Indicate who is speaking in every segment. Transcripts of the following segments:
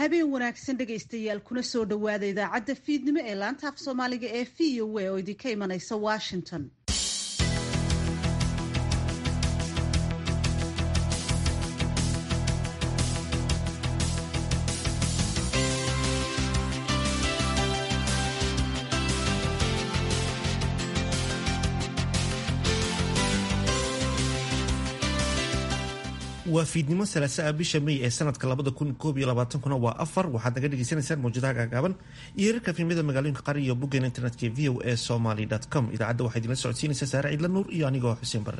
Speaker 1: habeen wanaagsan dhegaystayaal kuna soo dhowaada idaacadda fiidnimo ee laanta af soomaaliga ee v o a oo idinka imanaysa washington
Speaker 2: waa fiidnimo salaasaa bisha may ee sanadka labada kun koob iyo labaatankuna waa afar waxaad naga dhagaysanaysaan mawjadaha gaagaaban iyo herarka fiimyada magaalooyinka qari iyo boggeena internetka v o a somaly com idaacadda waxaa idinla socodsiinaysa saare ciidla nuur iyo anigoo xuseen barre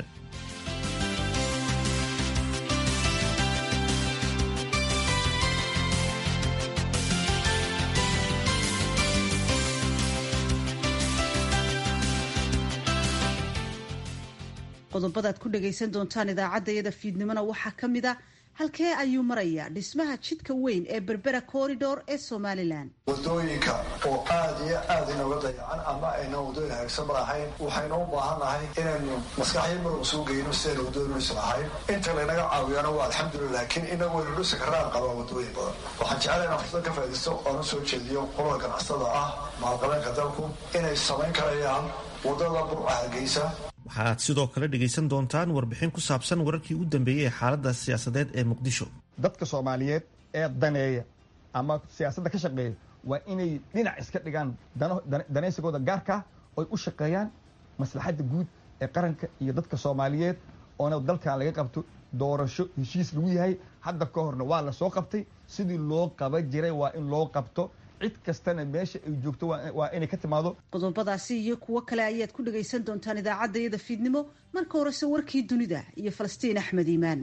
Speaker 1: qodobadaad ku dhagaysan doontaan idaacaddayada fiidnimona waxaa ka mid a halkee ayuu marayaa dhismaha jidka weyn ee berbera corridor ee somalilan
Speaker 3: wadooyinka oo aada iyo aada inooga dayacan ama ayna wadooyin hagaagsan mar ahayn waxaynu u baahan nahay inaynu maskaxyo marug suu geyno sidayna wadooyin is lahayn inta laynaga caawiyana waa alxamdulillah laakiin inagu waynu dhusi karaan qabaa wadooyin badan waxaan jecela inaan fursad ka faaidaysto oona soo jeediyo qolada ganacsada ah maalqabeenka dalku inay samayn karayaan wadada burca hargeysa
Speaker 2: waxaad sidoo kale dhegaysan doontaan warbixin ku saabsan wararkii ugu dambeeyey ee xaaladda siyaasadeed ee muqdisho
Speaker 4: dadka soomaaliyeed ee daneeya ama siyaasadda ka shaqeeya waa inay dhinac iska dhigaan danaysigooda gaarkaa oy u shaqeeyaan maslaxadda guud ee qaranka iyo dadka soomaaliyeed oona dalkan laga qabto doorasho heshiis lagu yahay hadda ka horna waa la soo qabtay sidii loo qaba jiray waa in loo qabto cid kastana meesha ay joogto waa inay ka timaado
Speaker 1: qodobadaasi iyo kuwo kale ayaad ku dhagaysan doontaan idaacaddayada fiidnimo marka horese warkii dunida iyo falastiin axmed iimaan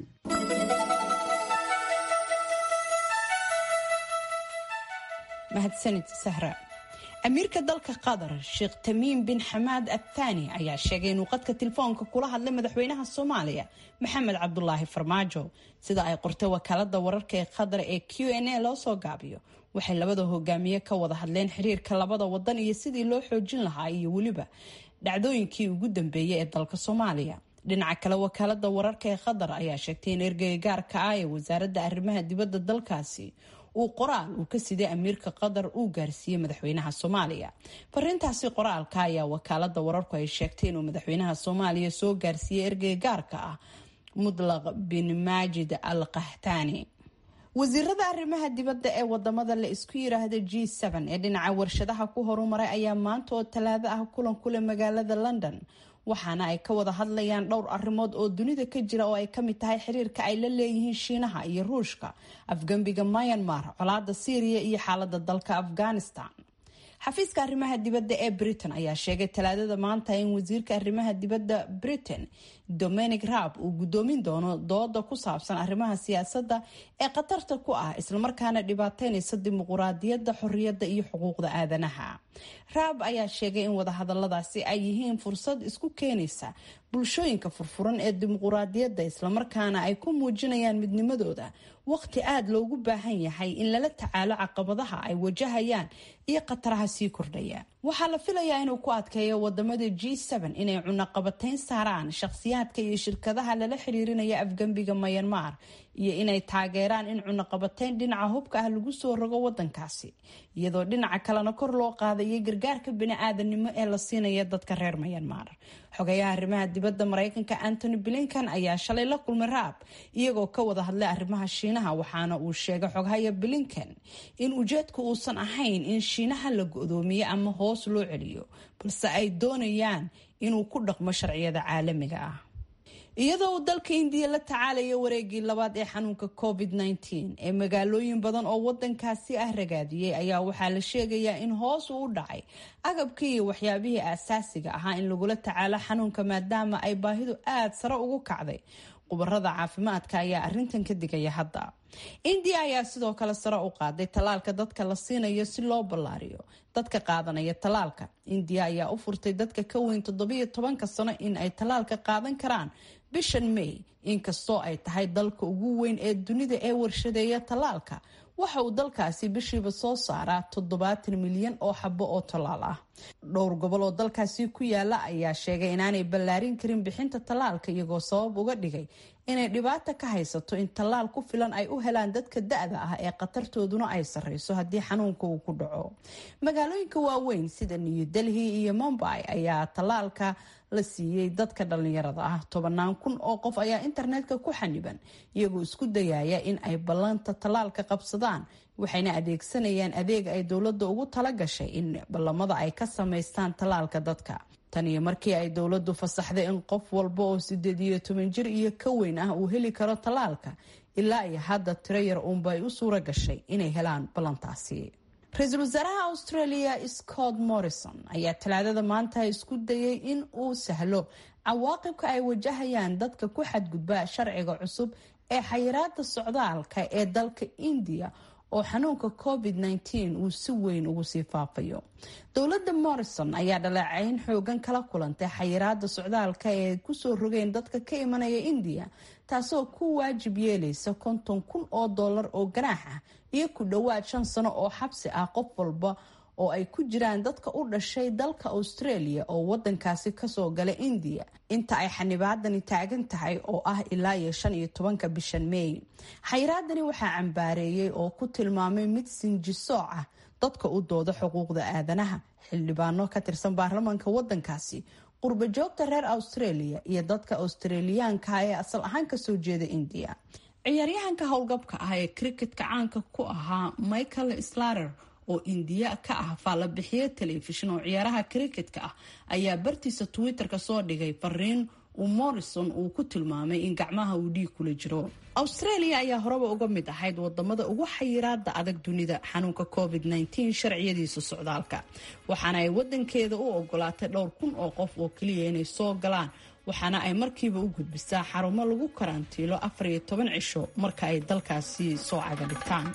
Speaker 5: mahadsanid sahra amiirka dalka qatar sheekh tamiim bin xamaad athani ayaa sheegay inuu qadka telefoonka kula hadlay madaxweynaha soomaaliya maxamed cabdulaahi farmaajo sida ay qortay wakaalada wararka ee qatar ee q n a loo soo gaabiyo waxay labada hogaamiye ka wada hadleen xiriirka labada wadan iyo sidii loo xoojin lahaa iyo weliba dhacdooyinkii ugu dambeeyay ee dalka soomaaliya dhinaca kale wakaalada wararka ee qatar ayaa sheegtay in ergeyga gaarka ah ee wasaaradda arrimaha dibadda dalkaasi uu qoraal uu ka siday amiirka qatar uu gaarsiiyey madaxweynaha soomaaliya farintaasi qoraalka ayaa wakaalada wararku ay sheegtay inuu madaxweynaha soomaaliya soo gaarsiiyey ergeyga gaarka ah mudlaq bin maajid al qahtani wasiirada arrimaha dibadda ee wadamada la isku yiraahda g ee dhinaca warshadaha ku horumaray ayaa maanta oo talaado ah kulan kule magaalada london waxaana ay ka wada hadlayaan dhowr arrimood oo dunida ka jira oo ay kamid tahay xiriirka ay la leeyihiin shiinaha iyo ruushka afgembiga myanmar colaada syriya iyo xaalada dalka afghanistan xafiiska arrimaha dibadda ee britain ayaa sheegay talaadada maanta in wasiirka arrimaha dibadda britain dominic raab uu gudoomin doono dooda ku saabsan arrimaha siyaasadda ee khatarta ku ah islamarkaana dhibaateynaysa dimuquraadiyadda xoriyadda iyo xuquuqda aadanaha raab ayaa sheegay in wadahadaladaasi ay yihiin fursad isku keenaysa bulshooyinka furfuran ee dimuquraadiyadda islamarkaana ay ku muujinayaan midnimadooda waqti aada loogu baahan yahay in lala tacaalo caqabadaha ay wajahayaan iyo khataraha sii kordhaya waxaa la filayaa inuu ku adkeeyo wadamada g inay cunaqabateyn saaraan shaqsiyaadka iyo shirkadaha lala xiriirinaya afgembiga mayanmar iyo inay taageeraan in cunaqabateyn dhinaca hubka ah lagu soo rogo wadankaasi iyadoo dhinaca kalena kor loo qaadayay gargaarka bini-aadanimo ee la siinaya dadka reer mayanmar xogayaha arrimaha dibadda mareykanka antony blinkan ayaa shalay la kulmay raab iyagoo ka wada hadlay arrimaha shiinaha waxaana uu sheegay xoghaya blinkan in ujeedku uusan ahayn in shiinaha la go-doomiyo ama hoos loo celiyo balse ay doonayaan inuu ku dhaqmo sharciyada caalamiga ah iyadoo uu dalka indiya la tacaalaya wareegii labaad ee xanuunka covid -19 ee magaalooyin badan oo wadankaasi ah ragaadiyey ayaa waxaa la sheegayaa in hoos uu u dhacay agabkii iyo waxyaabihii aasaasiga ahaa in lagula tacaalo xanuunka maadaama ay baahidu aada sare ugu kacday khubarada caafimaadka ayaa arintan ka digaya hadda indiya ayaa sidoo kale sare u qaaday tallaalka dadka la siinayo si loo ballaariyo dadka qaadanaya tallaalka indiya ayaa u furtay dadka ka weyn toddobiyo tobanka sano in ay tallaalka qaadan karaan bishan may inkastoo ay tahay dalka ugu weyn ee dunida ee warshadeeya tallaalka waxa uu dalkaasi bishiiba soo saaraa toddobaatan milyan oo xabo oo tallaal ah dhowr gobol oo dalkaasi ku yaala ayaa sheegay inaanay ballaarin karin bixinta tallaalka iyagoo sabab uga dhigay inay dhibaata ka haysato in tallaal ku filan ay u helaan dadka da-da ah ee khatartooduna ay sarreyso haddii xanuunka uu ku dhaco magaalooyinka waaweyn sida new delhi iyo mumbai ayaa tallaalka la siiyey dadka dhallinyarada ah tobanaan kun oo qof ayaa internetka ku xaniban iyagoo isku dayaya in ay ballanta tallaalka qabsadaan waxayna adeegsanayaan adeeg ay dowladda ugu tala gashay in ballamada ay ka samaystaan tallaalka dadka tan iyo markii ay dowladdu fasaxday in qof walba oo sideed iyo toban jir iyo ka weyn ah uu heli karo tallaalka ilaa iyo hadda tiro yar uunba ay u suura gashay inay helaan ballantaasi ra-iisul wasaaraha australia scott morrison ayaa talaadada maanta isku dayay in uu sahlo cawaaqibka ay wajahayaan dadka ku xadgudba sharciga cusub ee xayiraada socdaalka ee dalka indiya oo xanuunka covid -19 uu si weyn ugu sii faafayo dowladda morrison ayaa dhaleecayn xoogan kala kulantay xayiraada socdaalka ee kusoo rogeen dadka ka imanaya indiya taasoo ku waajib yeelaysa konton kun oo dollar oo ganaax ah iyo ku dhowaad shan sano oo xabsi ah qof walba oo ay ku jiraan dadka u dhashay dalka australia oo wadankaasi kasoo gala indiya inta ay xanibaadani taagan tahay oo ah ilaa iyo shan iyo tobanka bishan meey xayiraadani waxaa cambaareeyey oo ku tilmaamay mid sinjisooc ah dadka u dooda xuquuqda aadanaha xildhibaano ka tirsan baarlamaanka wadankaasi qurba joogta reer australia iyo dadka australiyaanka ee asal ahaan kasoo jeeda indiya ciyaaryahanka howlgabka ah ee cricketka caanka ku ahaa michael slater oo indiya ka ah faalabixiye telefishin oo ciyaaraha cricketka ah ayaa bartiisa twitter-ka soo dhigay fariin uu morrison uu ku tilmaamay in gacmaha uu dhiig kula jiro australia ayaa horeba uga mid ahayd wadamada ugu xayiraada adag dunida xanuunka covid -19 sharciyadiisa socdaalka waxaana ay wadankeeda u ogolaatay dhowr kun oo qof oo keliya inay soo galaan waxaana ay markiiba u gudbisaa xarumo lagu karantiilo afar iyo toban cisho marka ay dalkaasi soo caga dhigtaan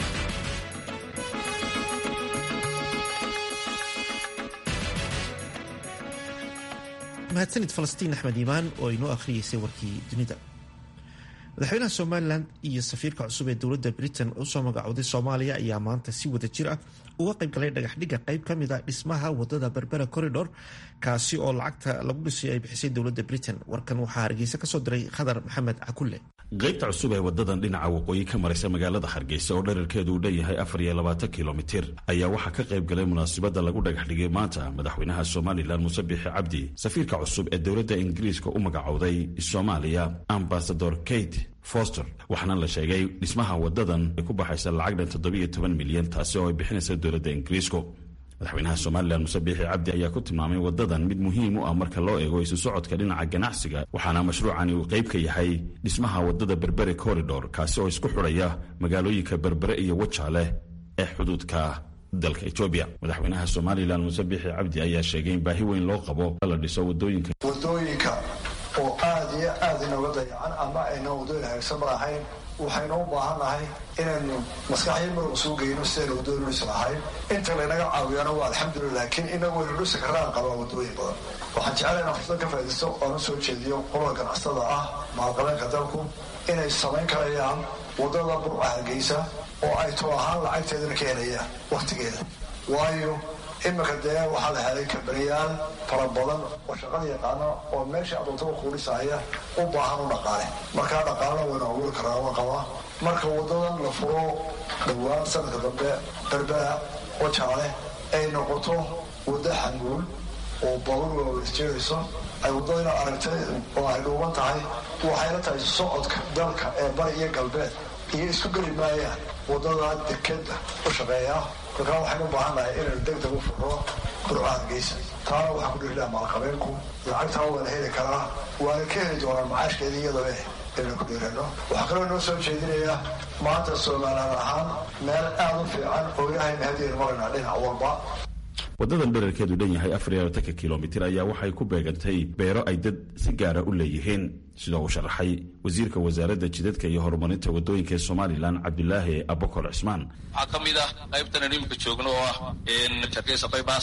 Speaker 2: mahadsanid falastiin axmed iimaan oo inoo akhriyeysay warkii dunida madaxweynaha somalilan iyo safiirka cusub ee dowladda britain usoo magacooday soomaaliya ayaa maanta si wada jir ah uga qayb galay dhagaxdhigga qayb ka mid a dhismaha wadada berbera corridor kaasi oo lacagta lagu dhisay ay bixisay dowladda britain warkan waxaa hargeysa kasoo diray khadar maxamed cakulle
Speaker 6: qaybta cusub ee wadadan dhinaca waqooyi ka maraysa magaalada hargeysa oo dherarkeedu uu dhanyahay afar iyo labaatan kilomitir ayaa waxaa ka qayb galay munaasabadda lagu dhagaxdhigay maanta madaxweynaha somalilan muuse biixi cabdi safiirka cusub ee dowladda ingiriiska u magacowday soomaaliya ambasador kate foster waxaana la sheegay dhismaha wadadan ay ku baxaysa lacag dhan toddobiyo toban milyan taasi oo ay bixinaysa dowladda ingiriisku madaxweynaha somalilan muse biixi cabdi ayaa ku tilmaamay wadadan mid muhiim u ah marka loo eego isu socodka dhinaca ganacsiga waxaana mashruucani uu qayb ka yahay dhismaha wadada berbere corridor kaasi oo isku xudhaya magaalooyinka berbere iyo wajaale ee xuduudka dalka etoobiya madaxweynaha somalilan muse biixi cabdi ayaa sheegay in baahi weyn loo qabo la dhiso wadooyinka
Speaker 3: wadooyinka oo aada iyo aada inooga dayacan ama ayna wadooyin hagaagsan mar ahayn waxaynu u baahannahay inaynu maskaxyo marba suu geyno sidaynu wadooyin dhisi lahayn inta laynaga caawiyana waa alxamdulillah laakiin inagu waynu dhisi karaan qabaa wadooyin badan waxaan jeclay inaan fursad ka faaidaysto oona soo jeediyo qolada ganacsada ah maalqabeenka dalku inay samayn karayaan wadada burca hargeysa oo ay too ahaan lacagteedana ka helayaan waktigeeda waayo iminka dee waxaa la helay kabaniyaal fara badan oo shaqada yaqaana oo meesha adoontada kuudhisaya u baahan u dhaqaale markaa dhaqaalena waynu abuuri karaa wa qabaa marka wadadan la furo dhowaan sanadka dambe berbera oo jaale ay noqoto waddo xanguul oo baabuur waaweysjeedayso ay waddadina aragtay oo ay dhuuban tahay waxayna tahay socodka dalka ee bari iyo galbeed iyo isku geli maayaan wadada dekeda u shaqeeya markaa waxaynu u baahannahay inaynu degdeg u furno burca hargeysa taana waxaa ku dhiridhaa maalqabeenku lacagtaa waana heli karaa waana ka heli doonaan macaashkeeda iyadabe inaynu ku dhiirano waxaa kaloo noo soo jeedinaya maanta somalilan ahaan meel aada u fiican oo ilahayna hadiyan maraynaa dhinac walba
Speaker 6: wadadan dherarkeedu dhan yahay afar iyo labatanka kilomitir ayaa waxay ku beegantay beero ay dad si gaara u leeyihiin sidoo uu sharaxay wasiirka wasaaradda jidadka iyo horumarinta wadooyinka ee somalilan cabdulaahi abakor cismaan
Speaker 7: waxaa ka mid ah qaybtan aynu imika joogno oo ah hargeysa bybass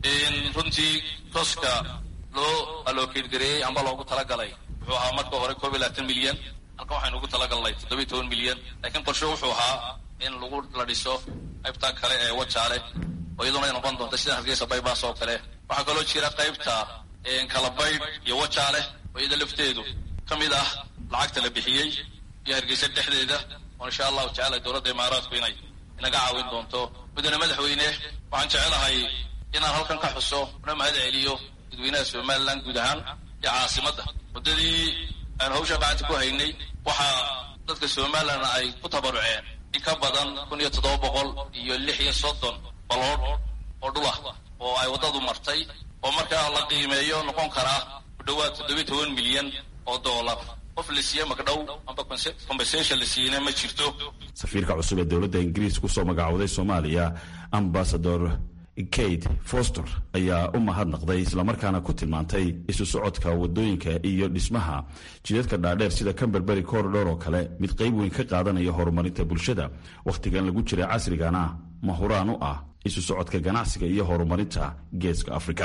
Speaker 7: runtii tooska loo alookeedgareeyey amba loogu talagalay wuxuu ahaa marka hore koob iyo labaatan milyan halkan waxaynu ugu talagalnay toddobiyo toban milyan laakiin qorshe wuxuu ahaa in lagu la dhiso qaybta kale ee wajaale oo iyaduna ay noqon doonta sida hargeysa baybaas oo kale waxaa kaloo jira qaybta kalabaydh iyo wajaale oo iyada lafteedu ka mid ah lacagta la bixiyey iyo hargeysa dhexdeeda oo insha allahu tacala dowladda imaaraadku inay inaga caawin doonto mudane madaxweyne waxaan jecelahay inaan halkan ka xuso una mahad celiyo dadweynaha somalilan guud ahaan iyo caasimadda muddadii aan hawsha gacanta ku haynay waxaa dadka somalilan ay ku tabaruceen in ka badan kun iyo toddoba boqol iyo lix iyo soddon baloodh oo dhulah oo ay waddadu martay oo markaa la qiimeeyo noqon karaa ku dhowaad toddobiyi toban milyan oo doolar qof la siiye magdhow amba compensation la siiyena ma jirto
Speaker 6: safiirka cusub ee dowladda ingiriis kusoo magacowday soomaaliya ambasador kate foster ayaa u mahadnaqday islamarkaana ku tilmaantay isu socodka wadooyinka iyo dhismaha jidadka dhaadheer sida camberbery corridor oo kale mid qayb weyn ka qaadanaya horumarinta bulshada wakhtigan lagu jira casrigana mahuraan u ah isu socodka ganacsiga iyo horumarinta geeska afrika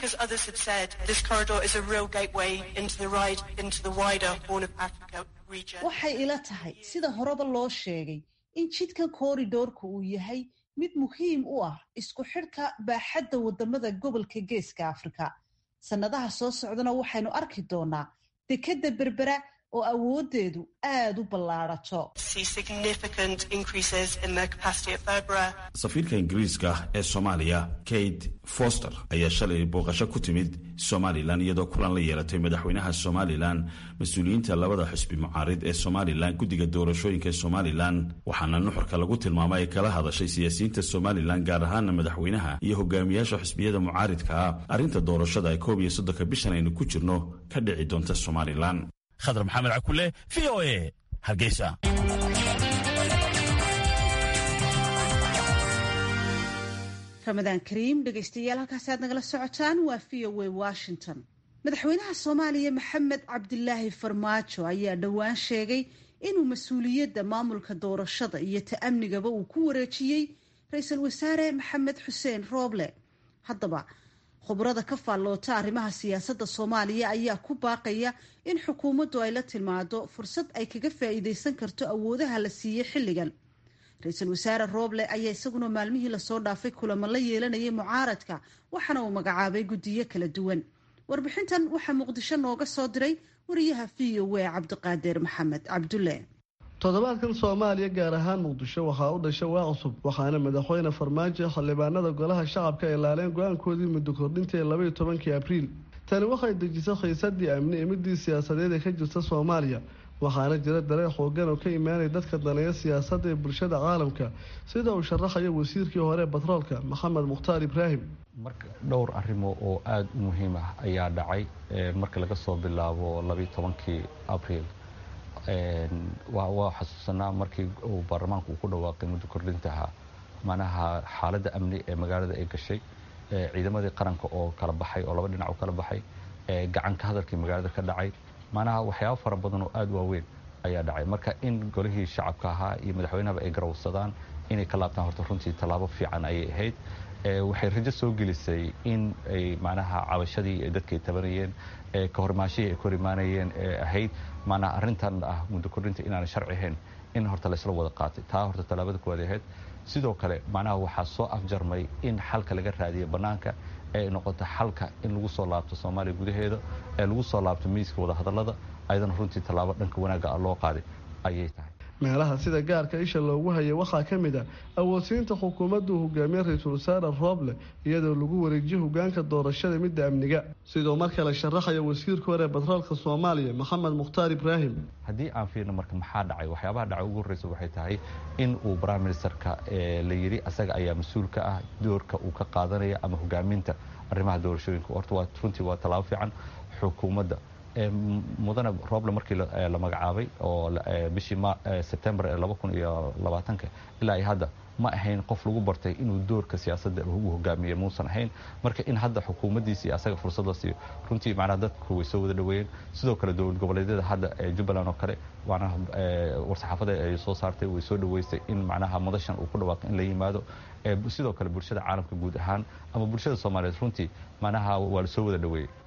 Speaker 1: waxay ila tahay sida horeba loo sheegay in jidkan kooridoorka uu yahay mid muhiim u ah isku xidhka baaxadda wadamada gobolka geeska afrika sannadaha soo socdana waxaynu arki doonaa dekedda berbera oo awoodeedu aada u ballaadhato
Speaker 6: safiirka ingiriiska ee soomaaliya kate foster ayaa shalay booqasho ku timid somalilan iyadoo kulan la yeelatay madaxweynaha somalilan mas-uuliyiinta labada xusbi mucaarid ee somalilan guddiga doorashooyinka ee somalilan waxaana nuxurka lagu tilmaamay ay kala hadashay siyaasiyiinta somalilan gaar ahaana madaxweynaha iyo hogaamiyaasha xusbiyada mucaaridka ah arrinta doorashada ee koob iyo soddonka bishan aynu ku jirno ka dhici doonta somalilan
Speaker 8: khadar maxamed cakule v o e hargeysa
Speaker 1: ramadaan kariim dhegaystayaal halkaasi aad nagala socotaan waa v o a washington madaxweynaha soomaaliya maxamed cabdilaahi farmaajo ayaa dhowaan sheegay inuu mas-uuliyadda maamulka doorashada iyo ta'amnigaba uu ku wareejiyey ra-iisul wasaare maxamed xuseen rooble haddaba khubrada ka faalloota arrimaha siyaasadda soomaaliya ayaa ku baaqaya in xukuumaddu ay la timaado fursad ay kaga faa'iidaysan karto awoodaha la siiyey xilligan ra-iisul wasaare rooble ayaa isaguna maalmihii lasoo dhaafay kulamo la yeelanayay mucaaradka waxaana uu magacaabay guddiyo kala duwan warbixintan waxaa muqdisho nooga soo diray wariyaha v o a cabdiqaadir maxamed cabdulle
Speaker 9: toddobaadkan soomaaliya gaar ahaan muqdisho waxaa u dhashay waa cusub waxaana madaxweyne farmaajo xildhibaanada golaha shacabka ay laaleen go-aankoodii muddo kordhinta ee labaiyo tobankii abriil tani waxay dejisay khiisadii amni ee midii siyaasadeed ee ka jirta soomaaliya waxaana jira dareen xoogan oo ka imaanaya dadka daneeya siyaasadda ee bulshada caalamka sida uu sharaxayo wasiirkii hore batroolka maxamed mukhtaar ibraahim
Speaker 10: marka dhowr arrimo oo aada u muhiim ah ayaa dhacay marka laga soo bilaabo labaiyo tobankii abriil waa xasuusanaa markii uu baarlamaanku uu ku dhawaaqay muddo kordhintaha manaha xaaladda amni ee magaalada ay gashay ciidamadii qaranka oo kala baxay oo laba dhinac u kala baxay gacanka hadalkii magaalada ka dhacay manaha waxyaabo fara badan oo aada waaweyn ayaa dhacay marka in golihii shacabka ahaa iyo madaxweynahaba ay garawsadaan inay ka laabtaan horta runtii tallaabo fiican ayay ahayd waxay rajo soo gelisay in ay macnaha cabashadii ay dadka ay tabanayeen ka hormaashihii ay ka hor imaanayeen ee ahayd macnaha arrintan ah muddo kordhinta inaanay sharci ahayn in horta laysla wada qaatay taa horta tallaabada kuwaad ahayd sidoo kale macnaha waxaa soo afjarmay in xalka laga raadiyo bannaanka ee ay noqoto xalka in lagu soo laabto soomaaliya gudaheeda ee lagu soo laabto miiska wadahadallada ayadana runtii tallaabo dhanka wanaagga ah loo qaaday ayay tahay
Speaker 9: meelaha sida gaarka isha loogu hayay waxaa ka mid ah awoodsiinta xukuumaddu hogaamiye ra-iisul wasaare rooble iyadoo lagu wareejiyo hogaanka doorashada midda amniga sidoo mar kale sharaxaya wasiirka hore batroolka soomaaliya maxamed mukhtaar ibraahim
Speaker 10: haddii aan fiirno marka maxaa dhacay waxyaabaha dhacay ugu horreysa waxay tahay in uu prime ministerka la yidhi asaga ayaa mas-uul ka ah doorka uu ka qaadanaya ama hogaaminta arrimaha doorashooyinka horta waa runtii waa tallaabo fiican xukuumadda mudane rooble markii la magacaabay oo bishii sebtembar ee laba kun iyo labaatanka ilaa iyo hadda ma ahayn qof lagu bartay inuu doorka siyaasadda ugu hogaamiye muusan ahayn marka in hadda xukuumaddiisi iyo asaga fursada siiyo runtii macnaha dadku way soo wada dhaweeyeen sidoo kale dowlad goboleedyada hadda ee jubbaland oo kale macnaha war-saxaafada ay soo saartay way soo dhaweysay in macnaha madashan uu ku dhawaaqo in la yimaado sidoo kale bulshada caalamka guud ahaan ama bulshada soomaaliyeed runtii macnaha waa la soo wada dhaweeyey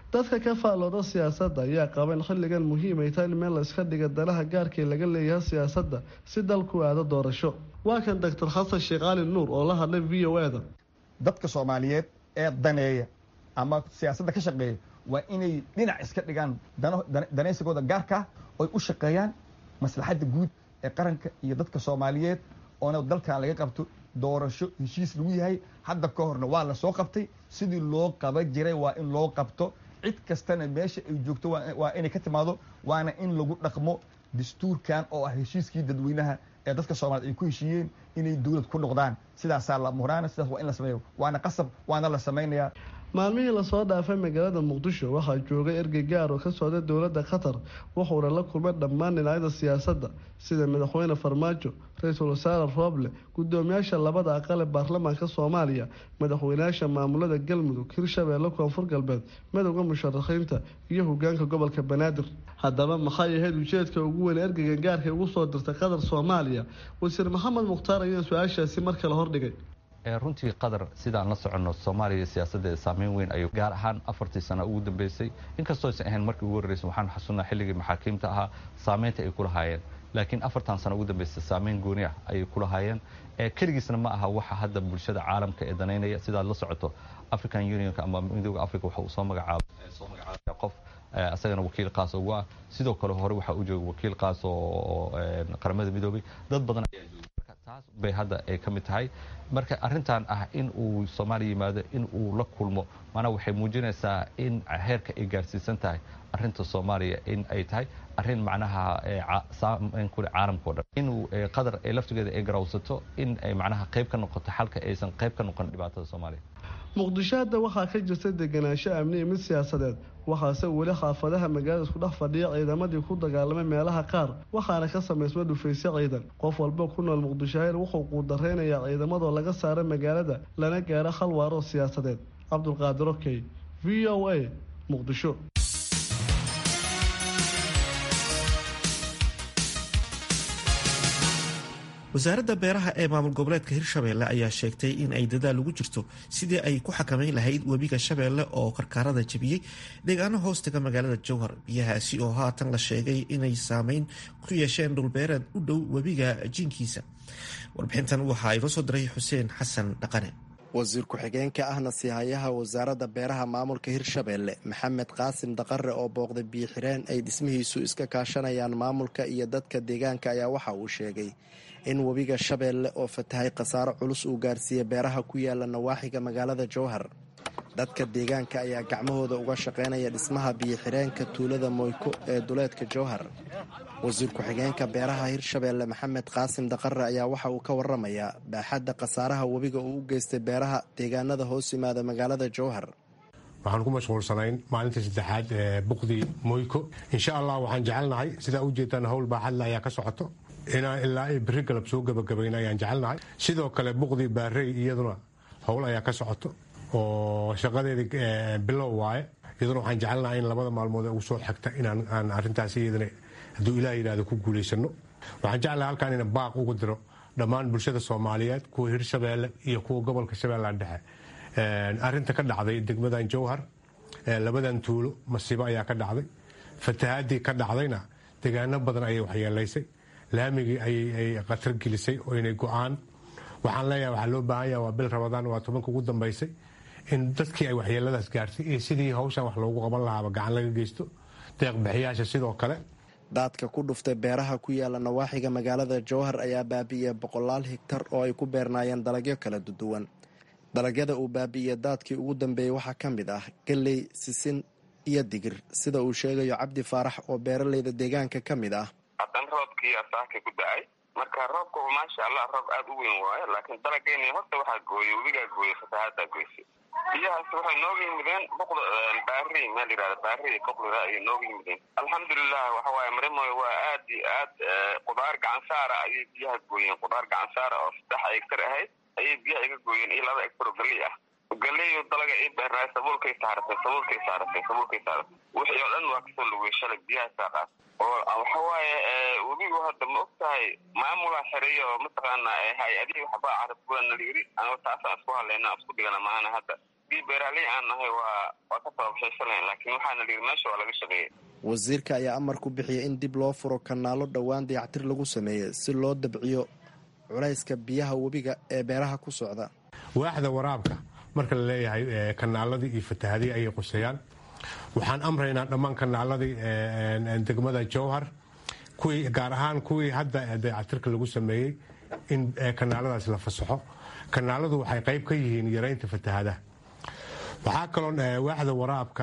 Speaker 9: dadka ka faallooda siyaasadda ayaa qaba in xilligan muhiim ay tahay in meel la iska dhiga danaha gaarkii laga leeyahay siyaasadda si dalku aado doorasho waa kan doctor xasan sheekh cali nuur oo la hadlay v o eda
Speaker 4: dadka soomaaliyeed ee daneeya ama siyaasadda ka shaqeeya waa inay dhinac iska dhigaan danaysigooda gaarkaa oy u shaqeeyaan maslaxadda guud ee qaranka iyo dadka soomaaliyeed oona dalkan laga qabto doorasho heshiis lagu yahay hadda ka horna waa la soo qabtay sidii loo qaban jiray waa in loo qabto cid kastana meesha ay joogto waa inay ka timaado waana in lagu dhaqmo dastuurkan oo ah heshiiskii dadweynaha ee dadka soomaaliyed ay ku heshiiyeen inay dowlad ku noqdaan sidaasaa la muraana sidaas waa in la sameeyo waana qasab waana la samaynayaa
Speaker 9: maalmihii lasoo dhaafay magaalada muqdisho waxaa joogay ergey gaar oo ka socda dowladda qatar wuxuuna la kulmay dhammaan dhinacyada siyaasadda sida madaxweyne farmaajo ra-iisul wasaare rooble gudoomiyaasha labada aqal ee baarlamaanka soomaaliya madaxweynayaasha maamulada galmudug hirshabeelle koonfur galbeed midowda musharaxiinta iyo hogaanka gobolka banaadir haddaba maxay ahayd ujeedka ugu weyn ergeygan gaarka ugu soo dirtay qatar soomaaliya wasiir maxamed mukhtaar ayaa su-aashaasi mar kale hordhigay
Speaker 10: runtii qatar sidaan la soconno soomaaliya siyaasaddeeda saameyn weyn ayuu gaar ahaan afartii sano ugu dambeysay inkastoo aysan ahayn markii ugu horreysay waxaan xasuunnaa xilligii maxaakiimta ahaa saameynta ay ku lahaayeen laakiin afartan sano ugu dambeysay saameyn gooni ah ayay ku lahaayeen keligiisna ma aha waxa hadda bulshada caalamka ee danaynaya sidaad la socoto african unionka ama midooda africa waxa uu soo magacaabay soo magacaabaya qof asagana wakiil qaas ugu ah sidoo kale hore waxaa u jooga wakiil qaas oo qaramada midoobay dad badan ayaa jooga taas bay hadda ay ka mid tahay marka arrintan ah in uu soomaaliya yimaado in uu la kulmo maanaa waxay muujinaysaa in heerka ay gaarsiisan tahay arrinta soomaaliya in ay tahay arrin macnaha saameyn kule caalamkao dhan inuu qatar ee laftigeeda ay garawsato in ay macnaha qayb ka noqoto xalka aysan qayb ka noqon dhibaatada soomaaliya
Speaker 9: muqdisho hadda waxaa ka jirta deganaansho amni iyo mid siyaasadeed waxaase weli xaafadaha magaalada isku dhex fadhiya ciidamadii ku dagaalamay meelaha qaar waxaana ka samaysma dhufaysyo ciidan qof walba ku nool muqdishohayr wuxuu quudareynayaa ciidamadoo laga saara magaalada lana gaaro hal waaroo siyaasadeed cabdulqaadir okey v o a muqdisho
Speaker 2: wasaaradda beeraha ee maamul goboleedka hirshabeelle ayaa sheegtay in ay dadaal ugu jirto sidii ay ku xakamayn lahayd webiga shabeelle oo karkaarada jebiyey deegaano hoostaga magaalada jowhar biyahaasi oo haatan la sheegay inay saameyn ku yeesheen dhulbeereed u dhow webiga jiinkiisa warbixintan waxaa inoo soo diray xuseen xasan dhaqane
Speaker 11: wasiir ku-xigeenka ahna siihayaha wasaaradda beeraha maamulka hirshabeelle maxamed qaasim daqare oo booqday biyo-xireen ay dhismihiisu iska kaashanayaan maamulka iyo dadka deegaanka ayaa waxa uu sheegay in webiga shabeelle oo fatahay khasaaro culus uu gaarsiiyey beeraha ku yaala nawaaxiga magaalada jowhar dadka deegaanka ayaa gacmahooda uga shaqaynaya dhismaha biyo-xireenka tuulada moyko ee duleedka jowhar wasiir ku-xigeenka beeraha hirshabeelle maxamed qaasim daqare ayaa waxa uu ka waramayaa baaxadda khasaaraha webiga uu u geystay beeraha deegaanada hoos yimaada magaalada jowhar
Speaker 12: waxaan ku mashquulsanayn maalinta saddexaad ee buqdii moyko insha allah waxaan jecelnahay sidaa u jeedaan howl baaxadle ayaa ka socoto inaan ilaa ay beri galab soo gabagabayna ayaan jecelnahay sidoo kale buqdii baarey iyaduna howl ayaa ka socoto oo shaqadeedii bilow waaye iyaduna waxaan jecelnahay in labada maalmood ee ugu soo xigta inaan arintaas iyadana hadduu ilaah yidhahdo ku guulaysano waxaan jeclahay halkaan ina baaq ugu diro dhammaan bulshada soomaaliyeed kuwa hirshabeelle iyo kuwa gobolka shabeellaha dhexe arinta ka dhacday degmadan jowhar labadan tuulo masiibo ayaa ka dhacday fatahaadii ka dhacdayna degaano badan ayay waxyeelaysay laamigii ayay khatar gelisay oo inay go-aan waxaan leeyahay waxaa loo baahan yaha waa bil rabadaan waa tobanka ugu dambaysay in dadkii ay waxyeeladaas gaartay iyo sidii hawshan wax loogu qaban lahaaba gacan laga geysto deeqbixiyaasha sidoo kale
Speaker 11: daadka ku dhuftay beeraha ku yaala nawaaxiga magaalada jowhar ayaa baabi'iyey boqolaal higtar oo ay ku beernaayeen dalagyo kala duwan dalagyada uu baabi'iyey daadkii ugu dambeeyey waxaa ka mid ah galley sisin iyo digir sida uu sheegayo cabdi faarax oo beeraleyda deegaanka ka mid ah
Speaker 13: hadan roobkii asaaka ku da-ay marka roobka maasha allah roob aada u weyn waayo laakiin dalageyni horta waxaa gooyey webigaa gooyey fatahaadaa goysay biyahaas waxay nooga yimideen boqda baari meel yihahda baari boqlira ayay nooga yimideen alxamdulilah waxa waaye marimoy waa aad iyo aad qudaar gacansaara ayay biyaha gooyeen qudaar gacansaara oo saddex egtar ahayd ayay biyaha iga gooyeen iyo laba egtar oo galey ah galeyo dalaga ii beernaay sabuulkay saaratay sabuulkay saaratay sabuulkay saaratay wixii oo dhan waa kasoo lugay shalay biyaha saaqaas oo waxa waaye webigu hadda ma og tahay maamulaa xereeya oo mataqaana hay-adihii waxbaa carabkuwa nala yiri anigo taasaan isku hadlayna isku dhigana maahana hadda haddii beeraaley aan nahay waa waa ka tababshaysanlayn laakiin waxaana liiri meesha waa laga shaqeeyey
Speaker 11: wasiirka ayaa amar ku bixiyay in dib loo furo kanaalo dhowaan dayactir lagu sameeyey si loo dabciyo culayska biyaha webiga ee beeraha ku socda
Speaker 12: waaxda waraabka marka la leeyahay kanaaladii iyo fatahadii ayay quseeyaan waxaan amraynaa dhammaan kanaaladii degmada jowhar kuwii gaar ahaan kuwii hadda dayactirka lagu sameeyey in kanaaladaas la fasaxo kanaaladu waxay qayb ka yihiin yaraynta fatahadaha waxaa kaloo waaxda waraabka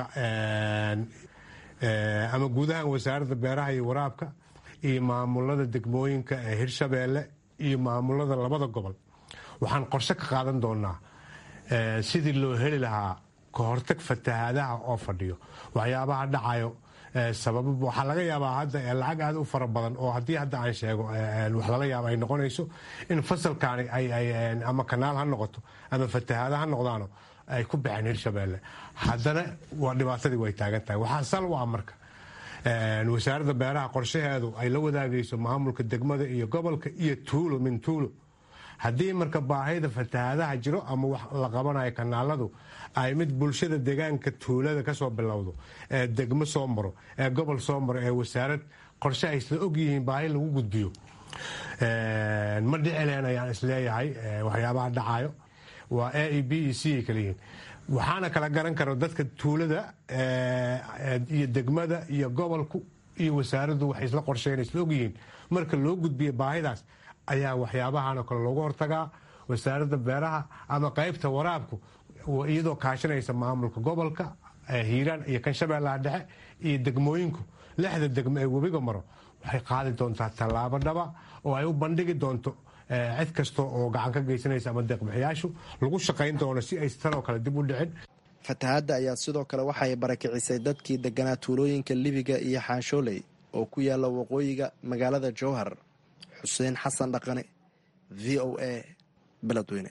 Speaker 12: ama guud ahaan wasaaradda beeraha iyo waraabka iyo maamulada degmooyinka ee hirshabeelle iyo maamulada labada gobol waxaan qorshe ka qaadan doonaa sidii loo heli lahaa kahortag fatahadaha oo fadhiyo waxyaabaha dhacayo sababa waxaa laga yaabaa hadda lacag aad u fara badan oo haddii hadda aan sheego wax laga yaaba ay noqonayso in fasalkaani ama kanaal ha noqoto ama fatahaada ha noqdaano ay ku baxeen hirshabeelle haddana waa dhibaatadii way taagan tahay waxaa sal u ah marka wasaaradda beeraha qorshaheedu ay la wadaagayso maamulka degmada iyo gobolka iyo tuulo min tuulo haddii marka baahida fatahaadaha jiro ama wax la qabanayo kanaaladu ay mid bulshada deegaanka tuulada kasoo bilowdo ee degmo soo maro ee gobol soo maro ee wasaarad qorshe ay isla ogyihiin baahi lagu gudbiyo ma dhicileen ayaan isleeyahay waxyaabaha dhacayo waa a e b e c ay kala yihiin waxaana kala garan karo dadka tuulada iyo degmada iyo gobolku iyo wasaaraddu waxay isla qorsheyn isla ogyihiin marka loo gudbiyo baahidaas ayaa waxyaabahan oo kale loogu hortagaa wasaaradda beeraha ama qaybta waraabku iyadoo kaashanaysa maamulka gobolka hiiraan iyo kan shabeellaha dhexe iyo degmooyinku lixda degmo ee webiga maro waxay qaadi doontaa tallaabo dhaba oo ay u bandhigi doonto cid kasta oo gacan ka geysanaysa ama deeqbixiyaashu lagu shaqayn doono si ay tanoo kale dib u dhicin
Speaker 11: fatahaadda ayaa sidoo kale waxay barakicisay dadkii deganaa tuulooyinka libiga iyo xaanshooley oo ku yaala waqooyiga magaalada jowhar xuseen xasan dhaqane v o a beledweyne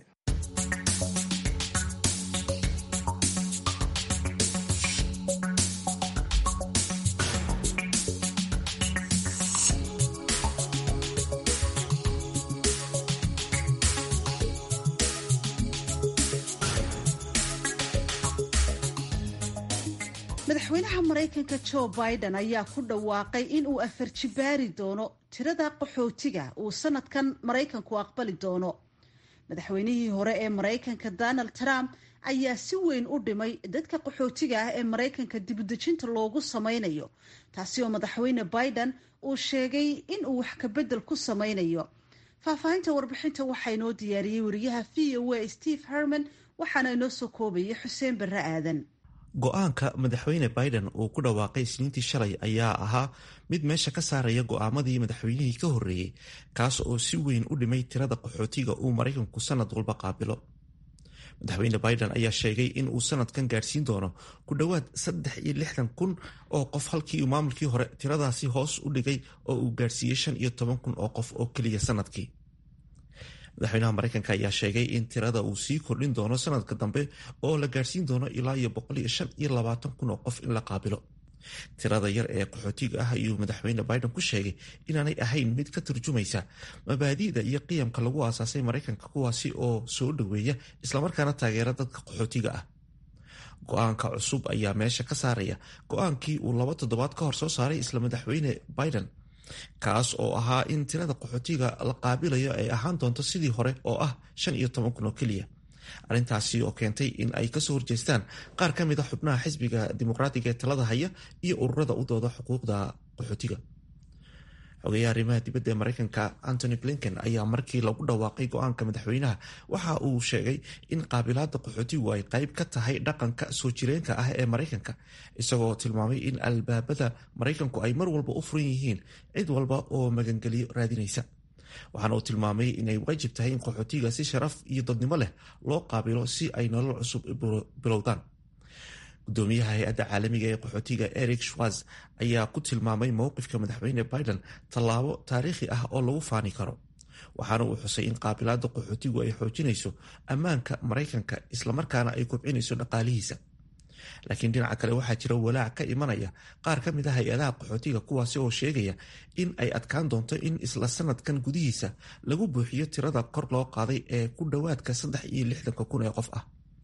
Speaker 1: madaxweynaha maraykanka jo biden ayaa ku dhawaaqay in uu afar jibaari doono tirada qaxootiga uu sanadkan maraykanku aqbali doono madaxweynihii hore ee maraykanka donald trump ayaa si weyn u dhimay dadka qaxootiga ah ee maraykanka dibudejinta loogu sameynayo taasi oo madaxweyne biden uu sheegay in uu wax kabedel ku sameynayo faahfaahinta warbixinta waxaa inoo diyaariyey wariyaha v o a steve herman waxaana inoo soo koobayay xuseen barre aadan
Speaker 2: go-aanka madaxweyne biden uu ku dhawaaqay isniintii shalay ayaa ahaa mid meesha ka saaraya go'aamadii madaxweynihii ka horreeyey kaas oo si weyn u dhimay tirada qaxootiga uu maraykanku sanad walba qaabilo madaxweyne biden ayaa sheegay in uu sanadkan gaadhsiin doono ku dhowaad saddex iyo lixdan kun oo qof halkii uu maamulkii hore tiradaasi hoos u dhigay oo uu gaadhsiiyey shan iyo toban kun oo qof oo keliya sanadkii madaxweynaha maraykanka ayaa sheegay in tirada uu sii kordhin doono sanadka dambe oo la gaadhsiin doono ilaa iyo boqol iyo shan iyo labaatan kun oo qof in la qaabilo tirada yar ee qaxootiga ah ayuu madaxweyne biden ku sheegay inaanay ahayn mid ka turjumaysa mabaadi'da iyo qiyamka lagu aasaasay maraykanka kuwaasi oo soo dhoweeya islamarkaana taageera dadka qaxootiga ah go-aanka cusub ayaa meesha ka saaraya go-aankii uu laba toddobaad ka hor soo saaray isla madaxweyne biden kaas oo ahaa in tirada qaxootiga la qaabilayo ay ahaan doonto sidii hore oo ah shan iyo toban kun oo keliya arrintaasi oo keentay in ay kasoo horjeestaan qaar ka mid a xubnaha xisbiga dimuqraatiga ee talada haya iyo ururada u dooda xuquuqda qaxootiga xogeeyaha arrimaha dibadda ee maraykanka antony blinken ayaa markii lagu dhawaaqay go-aanka madaxweynaha waxa uu sheegay in qaabilaada qaxootigu ay qayb ka tahay dhaqanka soo jireenka ah ee maraykanka isagoo tilmaamay in albaabada maraykanku ay mar walba u furan yihiin cid walba oo magangeliyo raadinaysa waxaana uu tilmaamay inay waajib tahay in qaxootiga si sharaf iyo dadnimo leh loo qaabilo si ay nolol cusub bilowdaan gudoomiyaha hay-adda caalamiga ee qaxootiga eric schwarz ayaa ku tilmaamay mowqifka madaxweyne biden tallaabo taariikhi ah oo lagu faani karo waxaana uu xusay in qaabilaada qaxootigu ay xoojinayso ammaanka maraykanka islamarkaana ay kobcinayso dhaqaalihiisa laakiin dhinaca kale waxaa jira walaac ka imanaya qaar ka mid a hay-adaha qaxootiga kuwaasi oo sheegaya in ay adkaan doonto in isla sanadkan gudihiisa lagu buuxiyo tirada kor loo qaaday ee ku dhowaadka saddex iyo lixdanka kun ee qof ah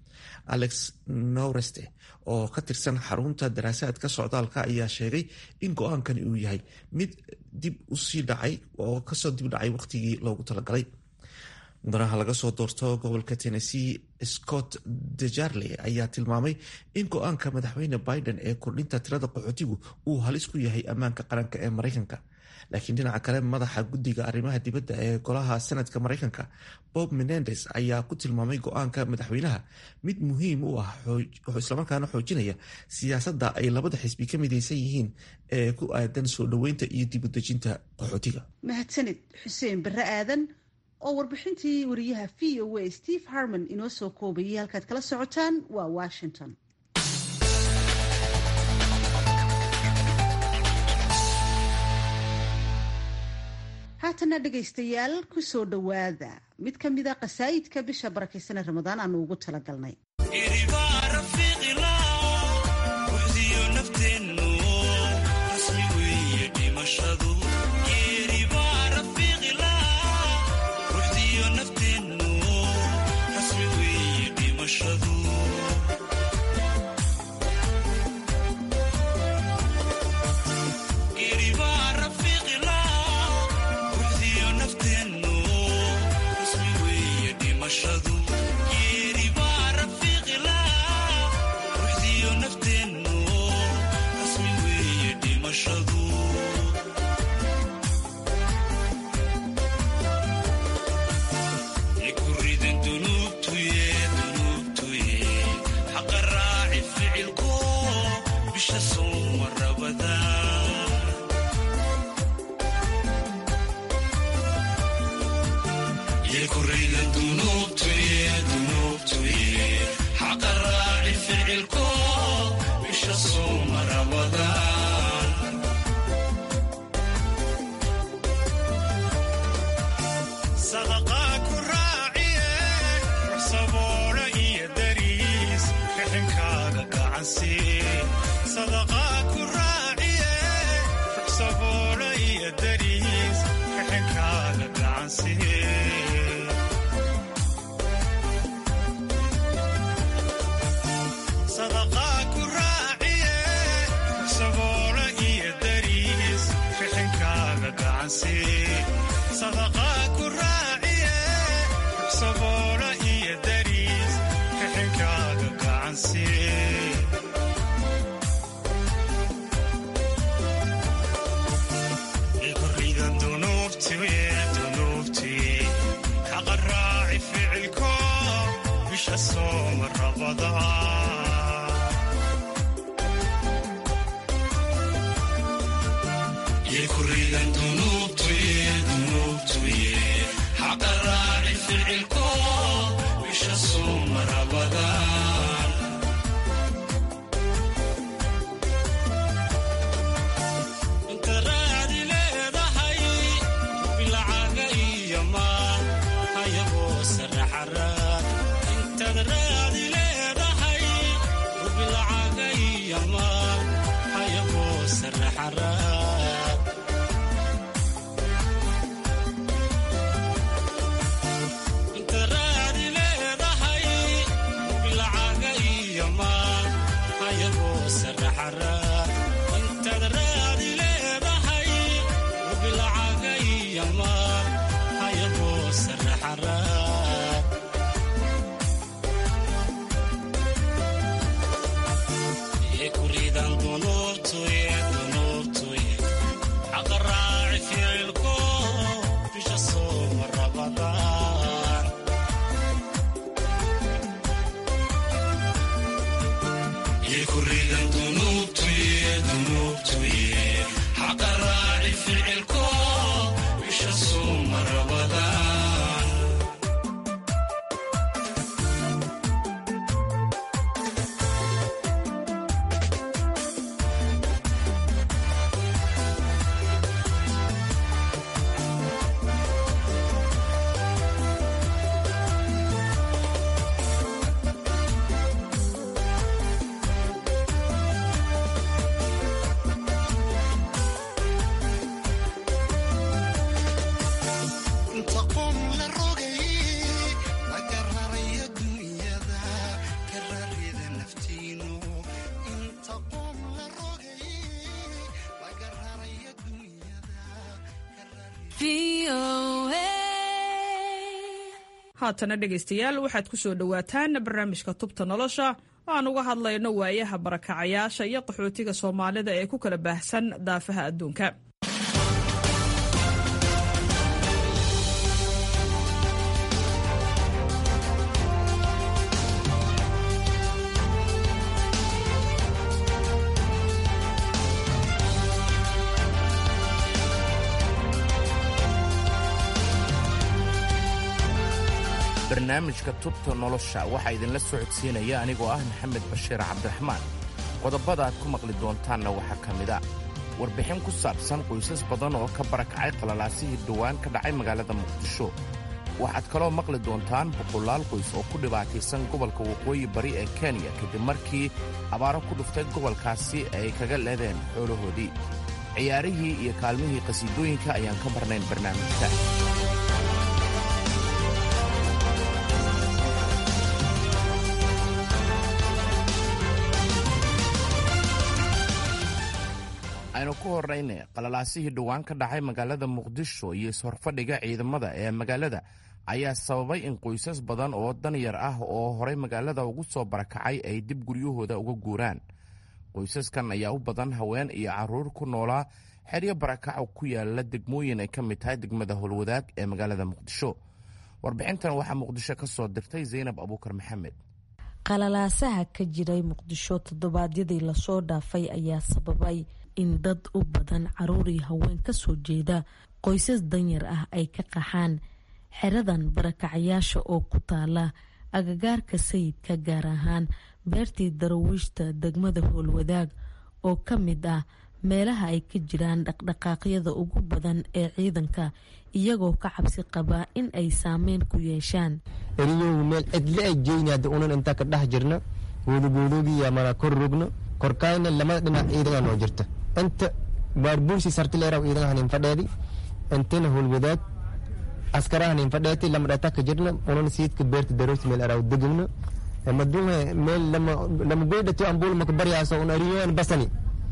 Speaker 2: alex noreste oo ka tirsan xarunta daraasaadka socdaalka ayaa sheegay in go-aankani uu yahay mid dib usii dhacay oo kasoo dib dhacay waqtigii loogu talagalay mudanaha laga soo doorto gobolka tennessee scott dejarle ayaa tilmaamay in go-aanka madaxweyne biden ee kordhinta tirada qaxootigu uu halis ku yahay ammaanka qaranka ee maraykanka laakiin dhinaca kale madaxa guddiga arrimaha dibadda ee golaha senadka maraykanka bob menendes ayaa ku tilmaamay go-aanka madaxweynaha mid muhiim u ah islamarkaana xoojinaya siyaasadda ay labada xisbi ka midaysan yihiin ee ku aadan soo dhoweynta iyo dib udejinta qaxootiga
Speaker 1: mahadsanid xuseen barre aadan oo warbixintii wariyaha v o a steve harmon inoo soo koobayay halkaad kala socotaan waa washington haatana dhegaystayaal ku soo dhowaada mid ka mida qasaayidka bisha barakaysan ee ramadaan aanu ugu talagalnay
Speaker 14: Inta haatana dhegaystayaal waxaad ku soo dhowaataan barnaamijka tubta nolosha oo aan uga hadlayno waayaha barakacayaasha iyo qaxootiga soomaalida ee ku kala baahsan daafaha adduunka
Speaker 15: barnaamijka tubta nolosha waxaa idinla socodsiinaya anigoo ah maxamed bashiir cabdiraxmaan qodobada aad ku maqli doontaanna waxaa ka mid a warbixin ku saabsan qoysas badan oo ka barakacay qalalaasihii dhowaan ka dhacay magaalada muqdisho waxaad kaloo maqli doontaan boqolaal qoys oo ku dhibaataysan gobolka waqooyi bari ee kenya kadib markii abaaro ku dhuftay gobolkaasi ay kaga leedeen xoolahoodii ciyaarihii iyo kaalmihii qhasiidooyinka ayaan ka marnayn barnaamijka aynu ku horrayna qalalaasihii dhowaan ka dhacay magaalada muqdisho iyo is-horfadhiga ciidamada ee magaalada ayaa sababay in qoysas badan oo danyar ah oo horay magaalada ugu soo barakacay ay dib guryahooda uga guuraan qoysaskan ayaa u badan haween iyo carruur ku noolaa xeryo barakaco ku yaala degmooyin ay ka mid tahay degmada howlwadaag ee magaalada muqdisho warbixintan waxaa muqdisho ka soo dirtay zaynab abuukar maxamed
Speaker 16: qalalaasaha ka jiray muqdisho toddobaadyadii lasoo dhaafay ayaa sababay in dad u badan caruur iyo haween kasoo jeeda qoysas danyar ah ay ka qaxaan xeradan barakacayaasha oo ku taala agagaarka sayidka gaar ahaan beertii darawiishta degmada howlwadaag oo ka mid ah meelaha ay ka jiraan dhaqdhaqaaqyada ugu badan ee ciidanka iyagoo ka cabsi qabaa in ay saameyn ku yeeshaan
Speaker 17: eriyogu meel cidle ay jeynaada unan intaa ka dhex jirna goodogoodogiya mana kor rogno korkaayna lamada dhinac ciidanaa noo jirta inta baarbuursi sartileeraw ciidan hanin fadheedi intana howlwadaag askara hanin fadheeti lama dhata ka jirna unan siidka beerta daroos meel araw degimna maduhe meel lama goydhato ambuul maka baryaaso un ariyoan basani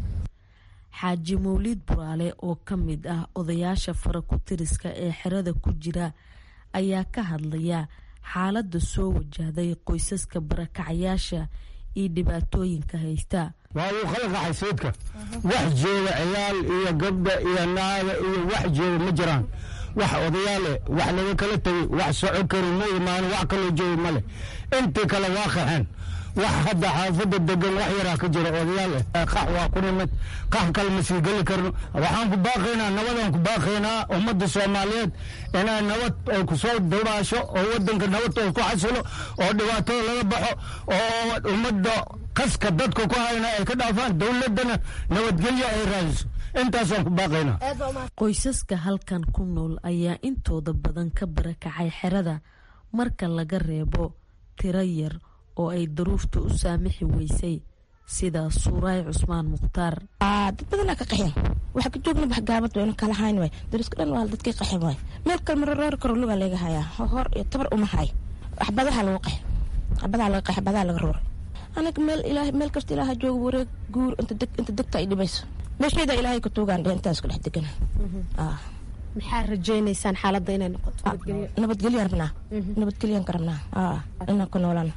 Speaker 16: xaaji mawliid buraale oo ka mid ah odayaasha fara ku tiriska ee xerada ku jira ayaa ka hadlaya xaaladda soo wajahday qoysaska barakacayaasha iyo dhibaatooyinka haysta
Speaker 18: waa uu kala qaxay sayidka wax jooga ciyaal iyo gabdha iyo naaga iyo wax jooga ma jiraan wax odayaale wax laga kala tegay wax soco kari ma imaan wax kaloo jooga ma leh intii kale waa qaxeen wax hadda xaafadda degan wax yaraa ka jira odayaal eh qax waa ku nimid qax kale ma sii geli karno waxaan ku baaqaynaa nabadaan ku baaqaynaa ummadda soomaaliyeed inay nabad ay ku soo dabaasho oo wadanka nabad oo ku xasilo oo dhibaatada laga baxo oo ummadda qaska dadka ku hayna ay ka dhaafaan dowladdana nabadgelyo ay raadiso intaasaan ku baaqaynaa
Speaker 16: qoysaska halkan ku nool ayaa intooda badan ka barakacay xerada marka laga reebo tiro yar oo ay daruufta u saamixi weysay sida suuraay cusmaan mukhtaar
Speaker 19: dad badanaa ka qaxeen waxa ka joogna wax gaabad waynu kala hayn waay dariska dhan waa dadkii qaxeen waay meel kale mararoori karo lugaa laga hayaa hor iyo tabar uma hay waxbadaha lagu qax waxbadaha laga qax waxbadaha laga roor anaga meel ilaahay meel kasta ilaaha jooga wareeg guur inta deg inta degta ay dhibayso meeshayda ilaahay ka tuugaan dheh intaas ku dhex degana
Speaker 16: maxaa rajaynaysaan xaaladda inay noqoto
Speaker 19: nabadgelyan rabnaa nabadgelyan ka rabnaa inaan ku noolaan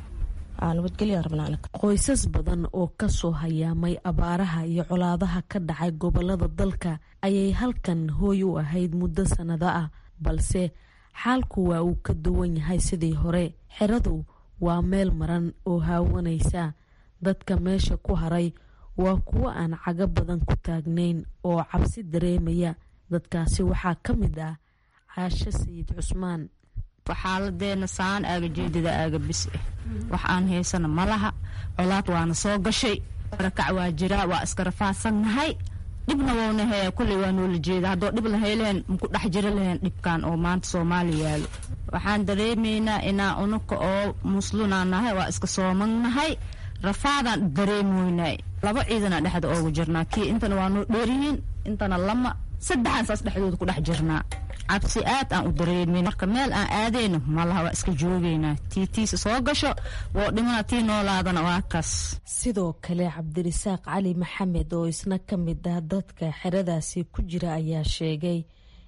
Speaker 16: qoysas badan oo kasoo hayaamay abaaraha iyo colaadaha ka dhacay gobolada dalka ayay halkan hooy u ahayd muddo sannado ah balse xaalku waa uu ka duwan yahay sidii hore xeradu waa meel maran oo haawanaysa dadka meesha ku haray waa kuwo aan cago badan ku taagnayn oo cabsi dareemaya dadkaasi waxaa ka mid ah caasho sayid cusmaan
Speaker 20: xaaladeena saan aaga jeedada aaga bis eh wax aan haysana malaha colaad waana soo gashay barakac waa jiraa waa iska rafaadsannahay dhibna wowna hee kulley waa noola jeeda haddoo dhib la heleen maku dhex jiro laheen dhibkan oo maanta soomaaliya yaalo waxaan dareemaynaa inaa unuka oo muslinaa nahay waa iska soomannahay rafaadaan dareemoynay laba ciidana dhexda oogu jirnaa kii intana waa noo dheeryihiin intana lama saddexaan saas dhexdooda ku dhex jirnaa cabsi aad aan u dareemin marka meel aan aadayno malaha waa iska joogaynaa tii tiisa soo gasho woo dhimana tii noolaadana waa kaas
Speaker 16: sidoo kale cabdirisaaq cali maxamed oo isna ka mid ah dadka xeradaasi ku jira ayaa sheegay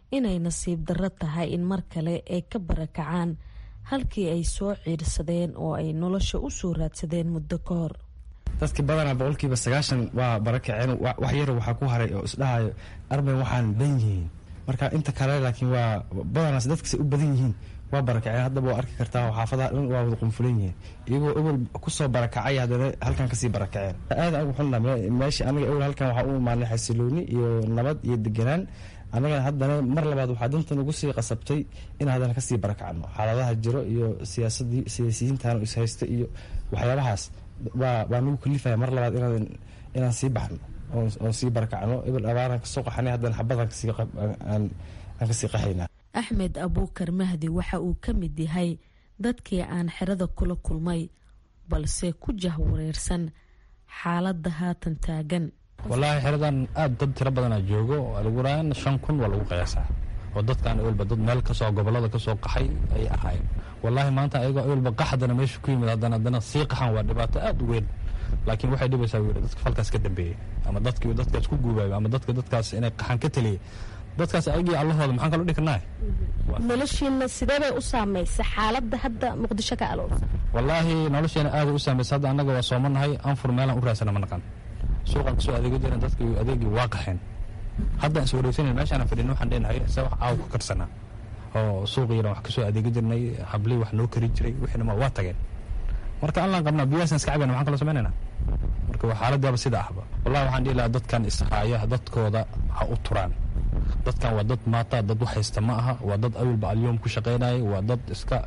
Speaker 16: inay nasiib darro tahay in mar kale ay ka barakacaan halkii ay soo ciirsadeen oo ay nolosha u soo raadsadeen muddo ka hor
Speaker 21: dadki badanaa boqolkiiba sagaashan waa barakaceen wax yar waxaa ku haray oo isdhahayo armay waxaan dhan yihiin marka inta kale laakiin waa badanaas dadkasa u badan yihiin waa barakaceen haddaba waa arki kartaa xaafadaha dhan waa wada qunfulan yihiin iyagoo ebel kusoo barakacay haddana halkan kasii barakaceen aada ugu xunna meesha aniga ebel halkan waxaa u imaanay xasilooni iyo nabad iyo deganaan annagana haddana mar labaad waxaa dantan ugu sii qasabtay in haddana kasii barakacno xaaladaha jiro iyo siyaasadii siyaasiyiintan ishaysta iyo waxyaabahaas waa waa nagu kalifaya mar labaad inaan inaan sii baxno oon sii barakacno ebel abaaraan kasoo qaxanay haddana xabadaan kasii aan kasii qaxaynaa
Speaker 16: axmed abuukar mahdi waxa uu ka mid yahay dadkii aan xerada kula kulmay balse ku jahwareersan xaaladda haatan taagan
Speaker 22: wallaahi xeradan aad dad tiro badanaa joogo laguraan shan kun waa lagu qiyaasaa oo dadkan ewelba dad meel kasoo gobolada kasoo qaxay ayay ahaayeen wallaahi maanta ayagoo ewelba qaxdana meesha ku yimid haddana haddana sii qaxan waa dhibaato aad u weyn laakiin waxay dhibaysaa wiil dadka falkaas ka dambeeyey ama dadkii dadkaas ku guubayo ama dadka dadkaas inay qaxan ka taliyey dadkaas ayagii allahooda maxaan kalo dhihi karnaa
Speaker 23: noloshiina sideebay u saamaysa xaaladda hadda muqdisho ka aloolsan
Speaker 22: wallaahi nolosheena aaday u saamaysa hadda annaga waa soomanahay anfur meelaan u raadsana ma naqan suuqan kasoo adeego jiran dadka adeegii waa qaxeen haddaan is wareegsanan meeshaan fadhin waxaan dheenahay se wax caaw ka karsanaa oo suuqiina wax kasoo adeego jirnay hablii wax noo kari jiray wixina waa tageen marka allaan qabnaa biyaasan iska cabayna maxaan kaloo samaynayna marka waa xaaladaaba sida ahba wallahi waxaan dhihi lahaa dadkan ishaaya dadkooda ha u turaan dadkan waa dad maata dad wax haysta ma aha waa dad awilba alyoom ku shaqaynaya waa dad iska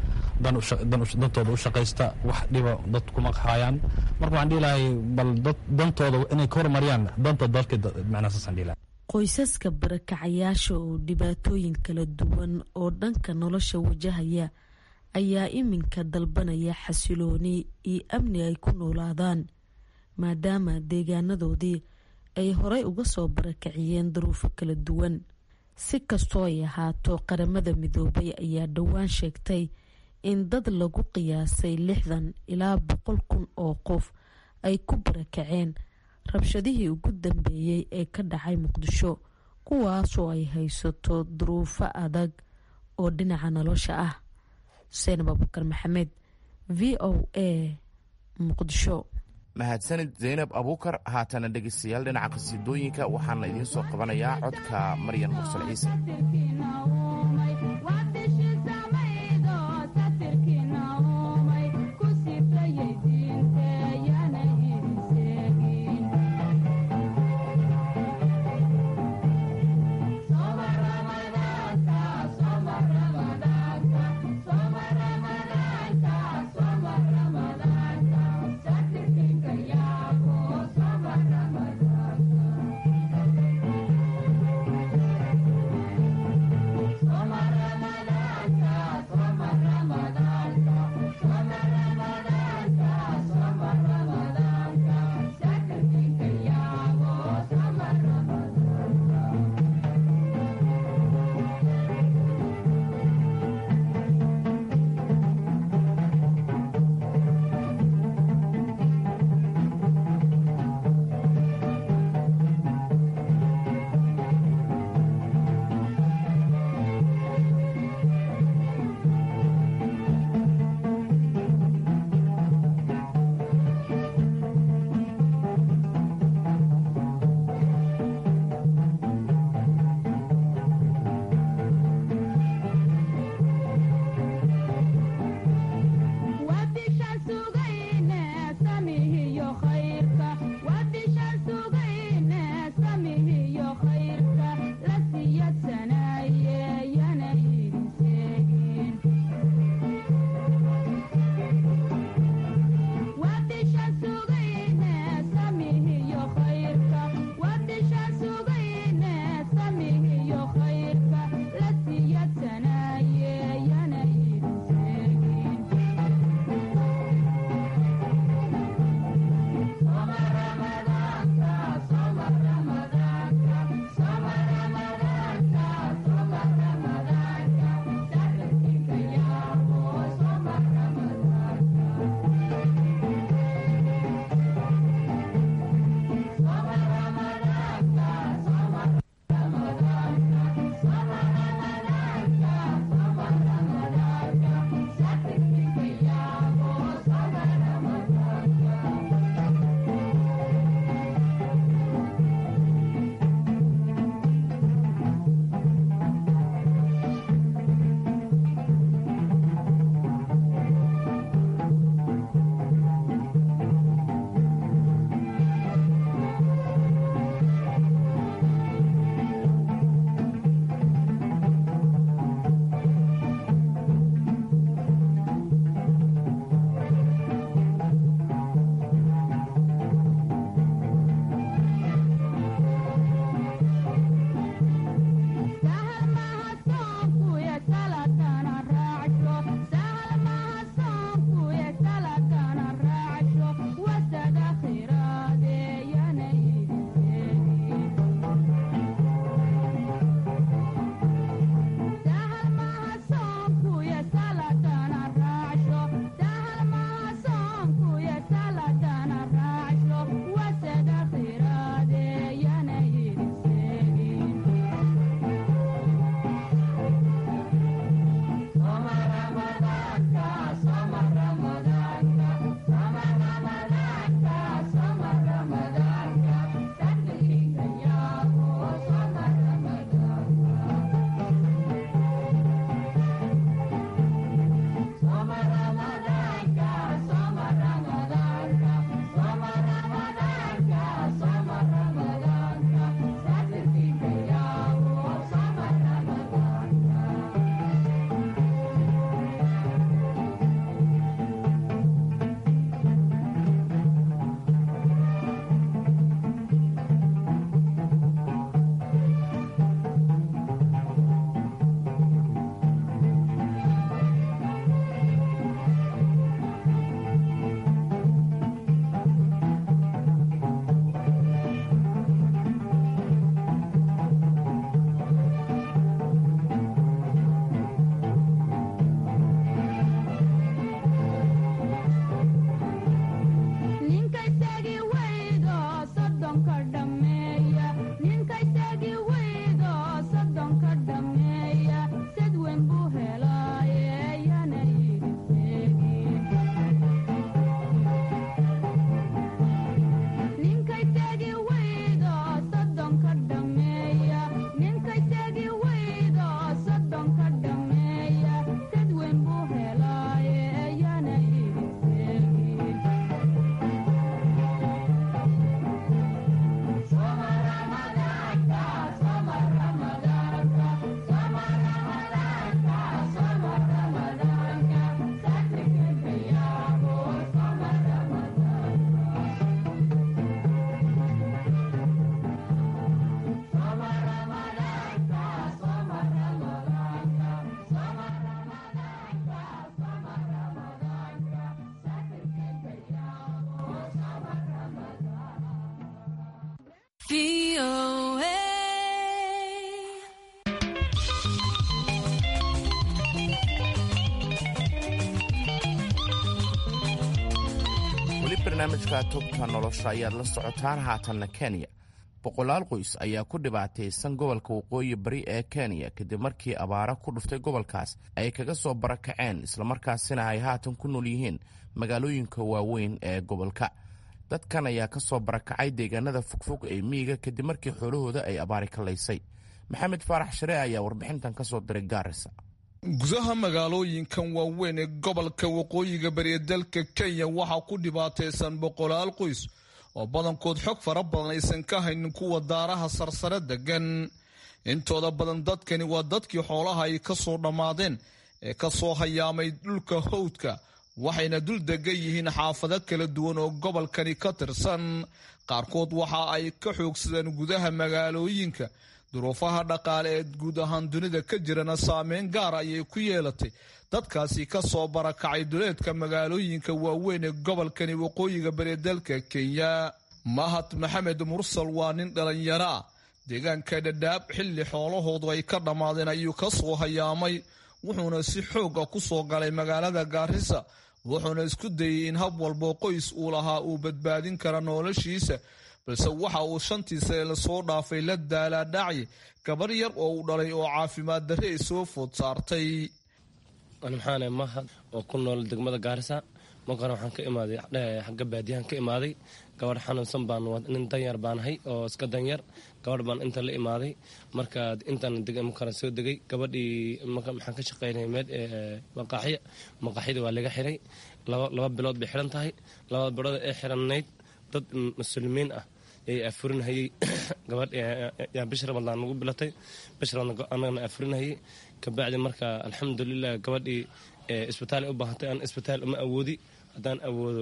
Speaker 22: dantooda u shaqaysta wax dhiba dad kuma haayaan marka waxaan dhihi lahay bal dad dantooda inay ka hormariyaan danta dalka macnaasaasan dhihi lahay
Speaker 16: qoysaska barakacayaasha oo dhibaatooyin kala duwan oo dhanka nolosha wajahaya ayaa iminka dalbanaya xasilooni iyo amni ay ku noolaadaan maadaama deegaanadoodii ay horey uga soo barakaciyeen duruufo kala duwan si kastoo ay ahaato qaramada midoobay ayaa dhowaan sheegtay in dad lagu qiyaasay lixdan ilaa boqol kun oo qof ay ku barakaceen rabshadihii ugu dambeeyey ee ka dhacay muqdisho kuwaasoo ay haysato duruufo adag oo dhinaca nolosha ah xuseen abubakar maxamed v o a muqdisho
Speaker 15: mahadsanid zaynab abuukar haatana dhegaystayaal dhinaca qhasiidooyinka waxaana idiin soo qabanayaa codka maryan mursal ciise
Speaker 24: Ramadan
Speaker 15: barnaamijka tubta nolosha ayaad la socotaan haatanna kenya boqolaal qoys ayaa ku dhibaataysan gobolka waqooyi bari ee kenya kadib markii abaara ku dhuftay gobolkaas ay kaga soo barakaceen islamarkaasina ay haatan ku nool yihiin magaalooyinka waaweyn ee gobolka dadkan ayaa ka soo barakacay deegaanada fogfog ee miyiga kadib markii xoolahooda ay abaari kalaysay maxamed faarax sharee ayaa warbixintan ka soo diray gaarisa
Speaker 3: gudaha magaalooyinkan waaweyn ee gobolka waqooyiga bari ee dalka kenya waxaa ku dhibaataysan boqolaal qoys oo badankood xog fara badan aysan ka haynin kuwa daaraha sarsare degan intooda badan dadkani waa dadkii xoolaha ay ka soo dhammaadeen ee ka soo hayaamay dhulka howdka waxayna dul degan yihiin xaafado kala duwan oo gobolkani ka tirsan qaarkood waxa ay ka xoogsadeen gudaha magaalooyinka duruufaha dhaqaale ee guud ahaan dunida ka jirana saameyn gaar ayay ku yeelatay dadkaasi ka soo barakacay duleedka magaalooyinka waaweyn ee gobolkani waqooyiga bari dalka kenya mahad maxamed mursal waa nin dhalinyaro ah deegaanka dhadhaab xilli xoolahoodu ay ka dhammaadeen ayuu ka soo hayaamay wuxuuna si xooga ku soo galay magaalada gaarisa wuxuuna isku dayey in hab walbo qoys uu lahaa uu badbaadin kara noloshiisa balse waxa uu shantii sane lasoo dhaafay la daalaadhacyi gabar yar oo uu dhalay oo caafimaad darre ay soo food saartay
Speaker 5: maxaane mahad oo ku nool degmada gaarisa markana waxaan ka imaaday xagga baadiyahan ka imaaday gabadh xanuunsan baan nin danyar baanahay oo iska danyar gabadh baan inta la imaaday marka intaan markana soo degay gabadhii maxaan ka shaqaynay meel maqaaxya maqaaxyada waa laga xiray laba bilood bay xiran tahay labada bilood ee xiranayd dad muslimiin ah yay afurinhayey gabadh yaa bish ramadaan nagu bilatay bish ramadaan annagana afurinhayey kabacdi marka alxamdulilah gabadhii isbitaal u baahantay aan isbitaal uma awoodi haddaan awoodo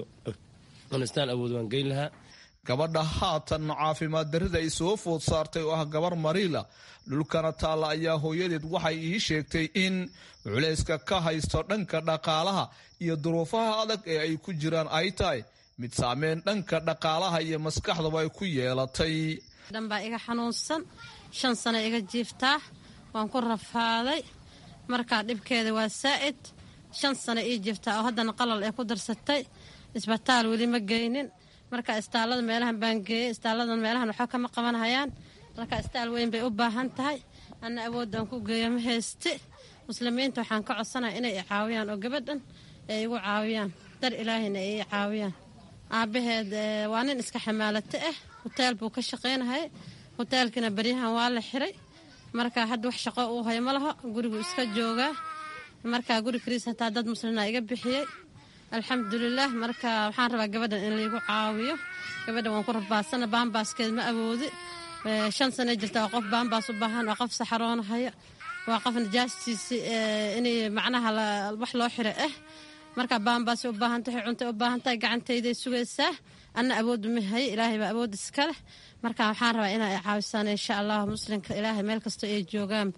Speaker 5: aan isbitaal awoodo waan geyn lahaa
Speaker 3: gabadha haatan caafimaad darrida ay soo food saartay oo ah gabar mariila dhulkana taalla ayaa hooyadeed waxay ii sheegtay in culayska ka haysto dhanka dhaqaalaha iyo duruufaha adag ee ay ku jiraan ay tahay mid saameyn dhanka dhaqaalaha iyo maskaxdaba ay ku yeelatay
Speaker 7: dhanbaa iga xanuunsan shan sano iga jiiftaa waan ku rafaaday markaa dhibkeeda waa saa'id shan sano ii jiiftaa oo haddana qalal ee ku darsatay isbitaal weli ma geynin marka istaalada meelahan baan geeyey istaaladan meelahan waxba kama qabanhayaan marka istaal weyn bay u baahan tahay anna awoodaan ku geeyo ma hayste muslimiinta waxaan ka codsanaya inay i caawiyaan oo gabadhan ay igu caawiyaan dar ilaahayna ay i caawiyaan aabbaheed waa nin iska xamaalato ah huteel buu ka shaqaynahayay huteelkiina baryahan waa la xiray marka hadda wax shaqo uu hayo ma laho gurigu iska joogaa marka guri kariis hataa dad muslina iga bixiyey alxamdulilah marka waxaan rabaa gabadhan in laygu caawiyo gabadhan waan ku rabaasana baambaaskeed ma awoodi shan sana jirta waa qof baambaas u baahan waa qof saxaroonahaya waa qof najaastiisi inay macnaha wax loo xira ah marka baambaasay u baahan tahay cuntay u baahan tahay gacantayday sugaysaa anna awooddu ma haye ilaahay baa awood iska leh marka waxaan rabaa inaa i caawisaan insha allah muslimka ilaahay meel kastoo ay joogaanba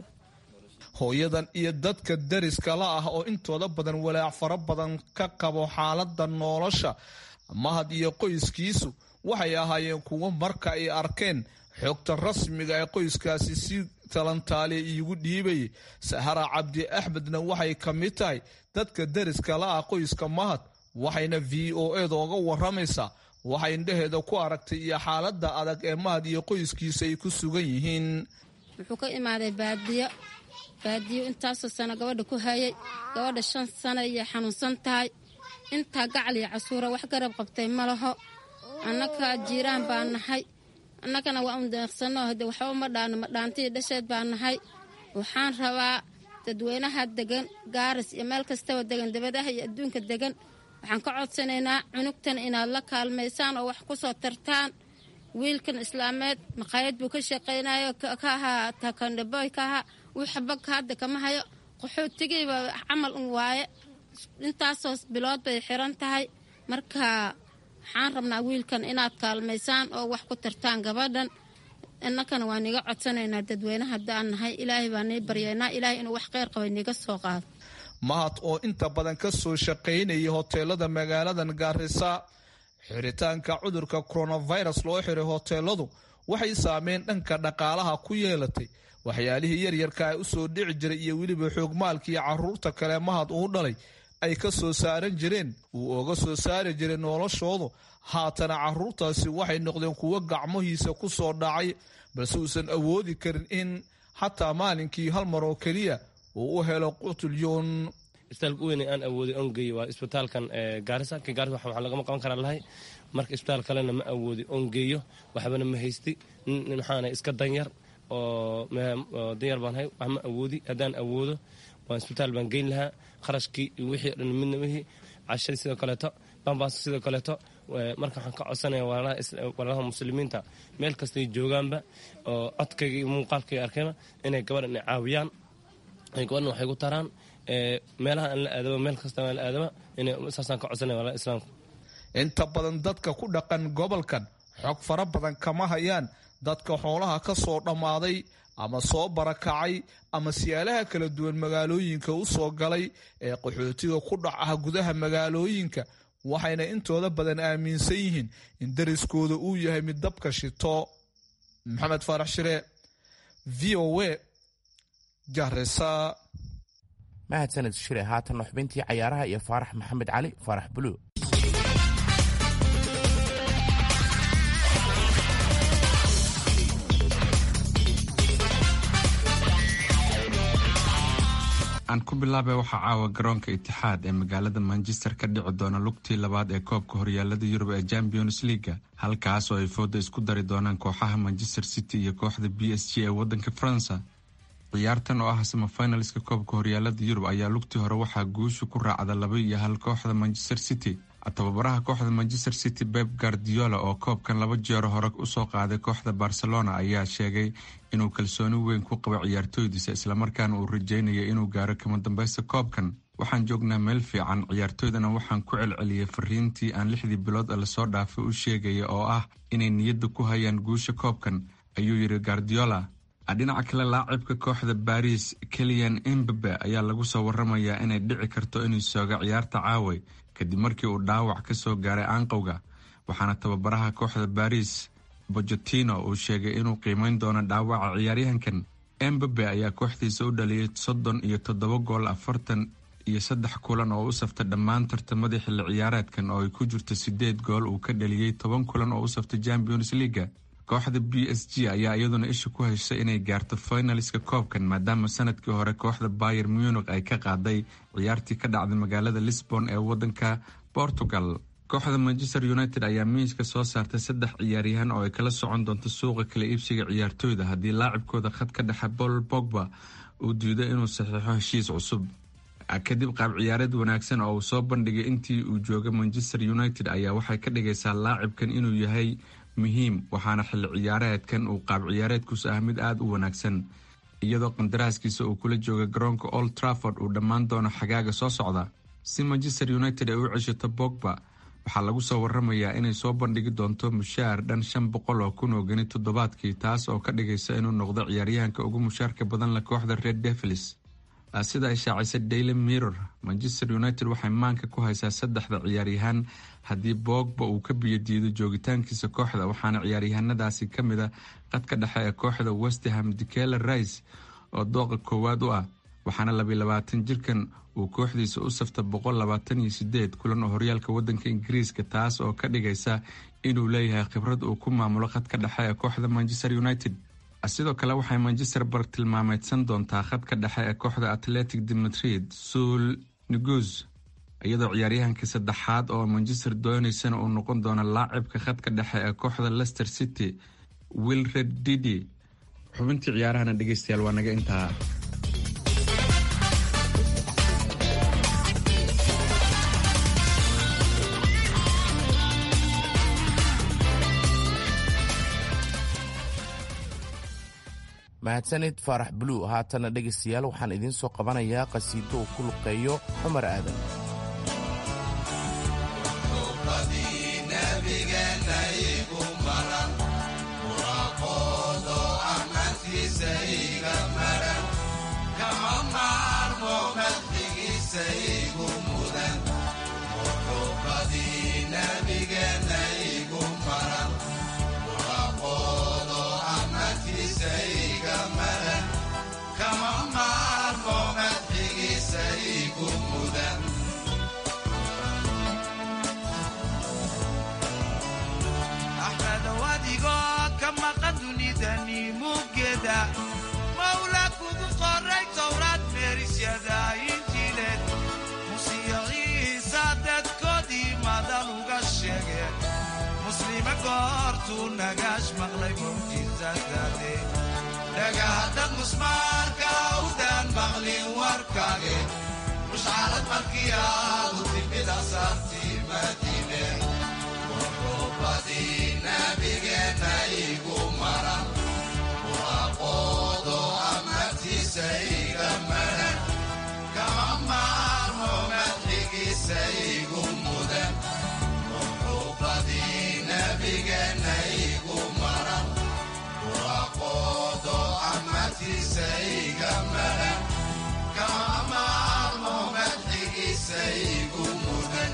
Speaker 3: hooyadan iyo dadka dariska la ah oo intooda badan walaac fara badan ka qabo xaalada nolosha mahad iyo qoyskiisu waxay ahaayeen kuwo marka ay arkeen xogta rasmiga ee qoyskaasi si talantaaliya iigu dhiibayay sahara cabdi axmedna waxay ka mid tahay dadka dariska la ah qoyska mahad waxayna v o eda oga waramaysaa waxay indhaheeda ku aragtay iyo xaalada adag ee mahad iyo qoyskiisa ay ku sugan yihiin
Speaker 24: wuxuu ka imaaday baadiyo baadiyo intaasoo sano gabadha ku hayay gabadha shan sano iyo xanuunsan tahay intaa gacal iyo casuura wax garab qabtay ma laho annaga jiiraan baa nahay annagana waa un deeqsano hade waxba ma dhaano ma dhaantiyo dhasheed baa nahay waxaan rabaa dadweynaha degan gaaris iyo meel kastaba degan dabadaha iyo adduunka degan waxaan ka codsanaynaa cunugtan inaad la kaalmaysaan oo wax ku soo tartaan wiilkan islaameed maqaayad buu ka shaqaynayo ka ahaa takandhaboy ka ahaa wuu xabagka hadda kama hayo qaxootigiiba camal un waaye intaasoo bilood bay xiran tahay marka waxaan rabnaa wiilkan inaad kaalmaysaan oo wax ku tartaan gabadhan innakana waa niga codsanaynaa dadweyne haddaan nahay ilaahay baa nii baryaynaa ilaahay inuu wax kheyr qabay niga soo qaado
Speaker 3: mahad oo inta badan ka soo shaqaynayay hoteelada magaaladan gaarisa xiritaanka cudurka coronavirus loo xiray hoteeladu waxay saameyn dhanka dhaqaalaha ku yeelatay waxyaalihii yaryarka ay u soo dhici jiray iyo weliba xoogmaalkii caruurta kale mahad uu dhalay ay ka soo saaran jireen uu oga soo saari jiray noloshoodu haatana caruurtaasi waxay noqdeen kuwo gacmahiisa ku soo dhacay balse uusan awoodi karin in xataa maalinkii hal mar oo keliya uu u helo qutulyoon
Speaker 5: isbitaalka weyn aan awooday on geeyo waa isbitaalkan gaarisa ka gaarisa waxaa lagama qaban karaa lahay marka isbitaal kalena ma awoodi on geeyo waxbana ma haysti nin maxaana iska danyar oo danyar baan hay wax ma awoodi haddaan awoodo waan isbitaal baan geyn lahaa kharashkii iyo wixii o dhan midna wixii cashadii sidoo kaleeto bambaas sidoo kaleeto marka waxaan ka codsanaya walaalaha muslimiinta meel kastay joogaanba oo codkayga iyo muuqaalkayga arkayba inay gabadhan ay caawiyaan gabadhan waxay ku taraan meelaha aan la aadaba meel kasta aan la aadaba inay saasaan ka codsanaya walaalaha islaamka
Speaker 3: inta badan dadka ku dhaqan gobolkan xog fara badan kama hayaan dadka xoolaha ka soo dhammaaday ama soo barakacay ama siyaalaha kala duwan magaalooyinka u soo galay ee qaxootiga ku dhac ah gudaha magaalooyinka waxayna intooda badan aaminsan yihiin in dariskooda uu yahay mid dabka shito maxamed faarax shire v o a garesa
Speaker 15: mahadsaned shire haatanna xubintii cayaaraha iyo faarax maxamed cali faarax buluug
Speaker 4: aan ku bilaabay waxaa caawa garoonka itixaad ee magaalada manchester ka dhici doona lugtii labaad ee koobka horyaalada yurub ee champions leaga halkaas oo ay fooda isku dari doonaan kooxaha manchester city iyo kooxda b s g ee wadanka faransa ciyaartan oo ah samafinalska koobka horyaalada yurub ayaa lugtii hore waxaa guushu ku raacda laba iyo hal kooxda manchester city tababaraha kooxda manchester city beb guardiola oo koobkan laba jeero hore usoo qaaday kooxda barcelona ayaa sheegay inuu kalsooni weyn ku qabo ciyaartooydiisa islamarkaana uu rajeynaya inuu gaaro kama dambeysta koobkan waxaan joognaa meel fiican ciyaartooydana waxaan ku celceliyay fariintii aan lixdii bilood lasoo dhaafay u sheegaya oo ah inay niyadda ku hayaan guusha koobkan ayuu yidhi guardiola dhinaca kale laacibka kooxda baris keliyan embabe ayaa lagu soo waramayaa inay dhici karto inuu sooga ciyaarta caaway kadib markii uu dhaawac ka soo gaaray aanqowga waxaana tababaraha kooxda baris bojotino uu sheegay inuu qiimeyn doono dhaawaca ciyaaryahankan embabe ayaa kooxdiisa u dhaliyay soddon iyo toddoba gool afartan iyo saddex kulan oo u saftay dhammaan tartamadii xilli ciyaareedkan oo ay ku jirto sideed gool uu ka dhaliyey toban kulan oo u saftay champions leaga kooxda b s g ayaa iyaduna isha ku heshay inay gaarto finaliska koobkan maadaama sanadkii hore kooxda bayer munich ay ka qaaday ciyaartii ka dhacday magaalada lisbon ee wadanka portugal kooxda manchester united ayaa miiska soo saartay saddex ciyaaryahan oo ay kala socon doonto suuqa kala iibsiga ciyaartooyda haddii laacibkooda khad ka dhexe paul bogba uu diido inuu saxiixo heshiis cusub kadib qaab ciyaareed wanaagsan oo uu soo bandhigay intii uu joogay manchester united ayaa waxay ka dhigaysaa laacibkan inuu yahay muhiim waxaana xilli ciyaareedkan uu qaab ciyaareedkuusu ah mid aada u wanaagsan iyadoo qandaraaskiisa uu kula jooga garoonka old trafford uu dhammaan doono xagaaga soo socda si manchester united ay u ceshato bogba waxaa lagu soo waramayaa inay soo bandhigi doonto mushaar dhan shan boqol oo kun oo geni toddobaadkii taas oo ka dhigaysa inuu noqdo ciyaaryahanka ugu mushaarka badan leh kooxda red devils sida ay shaacisay daily mirror manchester united waxay maanka ku haysaa saddexda ciyaaryahaan haddii boogba uu ka biyodiido joogitaankiisa kooxda waxaana ciyaaryahanadaasi ka mid a qadka dhexe ee kooxda westham dikela rice oo dooqa koowaad u ah waxaana labiy labaatan jirkan uu kooxdiisa u safta boqol labaatan iyo sideed kulan oo horyaalka wadanka ingiriiska taas oo ka dhigaysa inuu leeyahay khibrad uu ku maamulo khadka dhexe ee kooxda manchester united sidoo kale waxay manchester bar tilmaameydsan doontaa khadka dhexe ee kooxda atletic de madrid suul niguz iyadoo ciyaaryahanka saddexaad oo manchester dooneysana uu noqon doono laacibka khadka dhexe ee kooxda leicester city wilred didi xubintii ciyaarahana dhegeystayaal waa naga intaa
Speaker 15: mahadsanid faarax buluug haatana dhegaystayaal waxaan idiin soo qabanayaa qhasiido uu ku luqeeyo cumar aadan
Speaker 6: goortuu nagaash maqlay mucjisadade dhagahaddad musmaarka awdaan maqlin warkaage mushcarad markii aadu timid asaartii madiine wuxuubadii nabigeenna igu maran waaqoodo amartiisa iga maran kama maarmo madxigiisa igu mudan wuxuubadii nabigeenna igu maran waaqoodo amartiisa iga maran kama maarmo madxigiisa igu mudan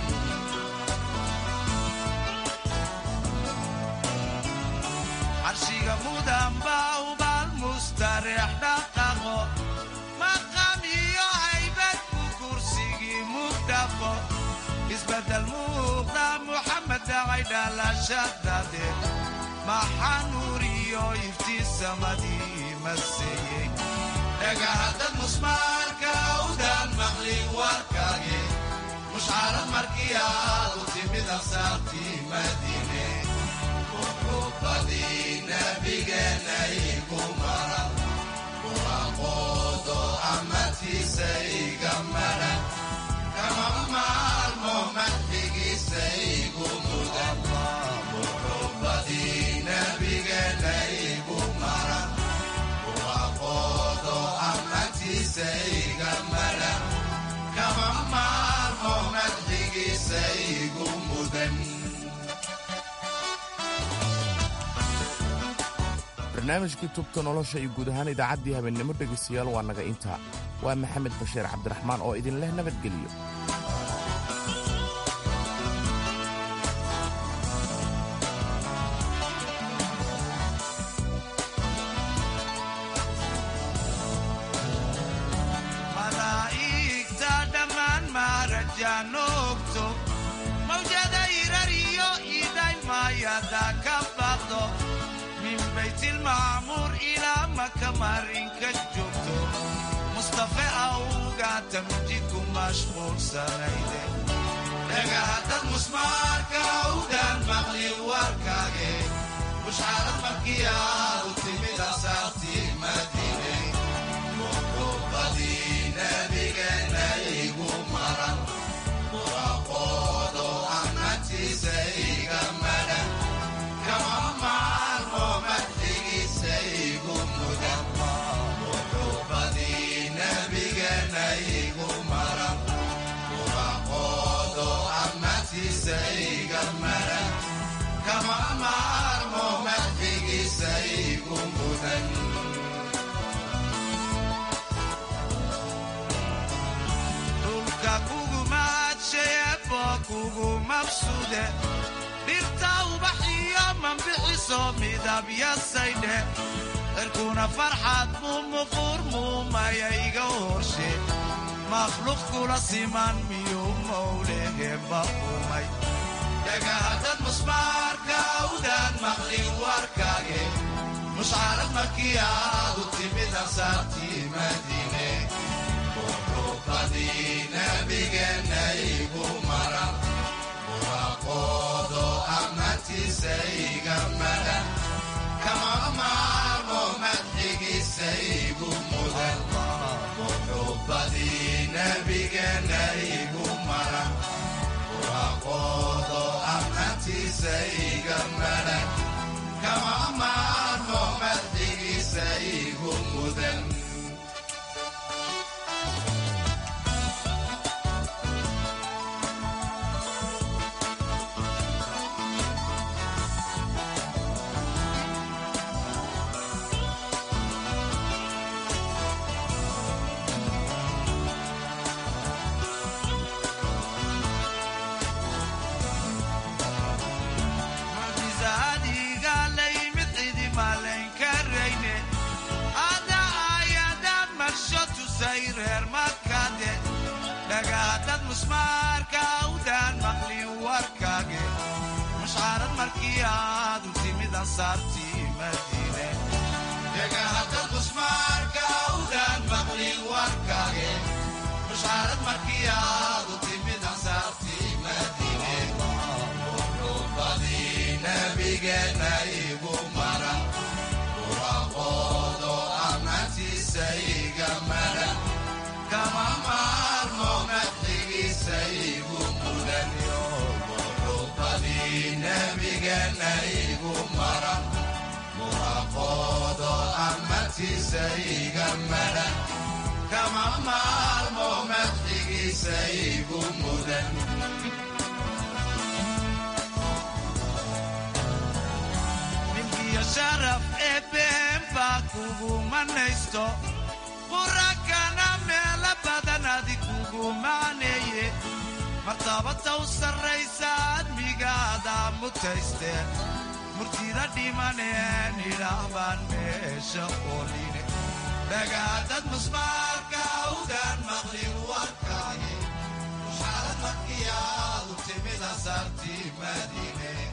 Speaker 6: carshiga mudan baa ubaal mustareex dhaqaqo maqam iyo haybad ku kursigii mugdhaqo isbedel muuqda muxamed dhacay dhalashadade maxaa nuur iyo iftiisamadii maseeyey dhagahaddad musmaarka awdaan maqlin warkaage mushcarad markii aadu timid asaartii madiine wuxuubadii nabigeenna igu maran waaqoodo amartiisa iga maran kama maalmo madxigiisa igu mudan wuxuubadii nabigeenna igu maran waaqoodo amartiisa iga maran kama maalmo madxigiisa igu mudan
Speaker 15: barnaamijkii tubta nolosha iyo guud ahaan idaacaddii habeennimo dhegaystayaal waa naga intaa waa maxamed bashiir cabdiraxmaan oo idin leh nabadgelyo
Speaker 6: malaa'igta dhammaan maarajaan ogto mawjada irar iyo idaymayada ka baqdo min baytilmacmuur ilaa maka marinka joogto mustafe awgaata mijidku mashquulsanayde dhagahaddad musmaarka awdaan maqlin warkaage mushcarad markii aadu timid asaartii madiine wuxuubadii nabigeenna igu maran waaqoodo amartiisa iga maran kama maalmo madxigiisa igu mudan wuxuubadii nabigeenna igu maran waaqoodo amartiisa iga maran kama maalmo madxigiisa igu mudan dhulka kugu maadshayeebo kugu mabsude dhirta ubaxiyo mambixiso midabyasaydhe cirkuna farxad mumuquur muumayayga horshe makhluuq kula siman miyuu mowlehemba umay dhagahaddad musmaarka awdaan maqlin warkaage mushcarad markii aadu timid asaartii madiine wuxuubadii nabigeenna igu maran waaqoodo amartiisa iga maran kama maarmo madxigiisa igu mudan wuxuubadii nabigeenna igu maran waaqoodo amartiisa iga maran kama maarmo madxigiisa igu mudan mucjisaadiga layimid cidi malayn karayne ada ayada marsho tusay reer makade dhagaadad musmaarka awdaan maqlin warkaage mushcarad markii aadu timid ansaartii madiine dhagaadad musmaarka awdaan maqlin warkaage mushcarad markii aadu timid ansaartii madiine wuxuubadii nabiga agtiisa iga madhan kama maalmo madxigiisa igu mudan milkiyo sharaf eebeen baa kugu manaysto qurankana meelo badan adi kugu maaneeye martabada u sarraysa admigaada mutaysteen murtida dhimaneen idhaah baan meesha ooline dhagaadad musmaarka awdaan maqlin warkaage mushaalad markiyaadu timid asaartii madiine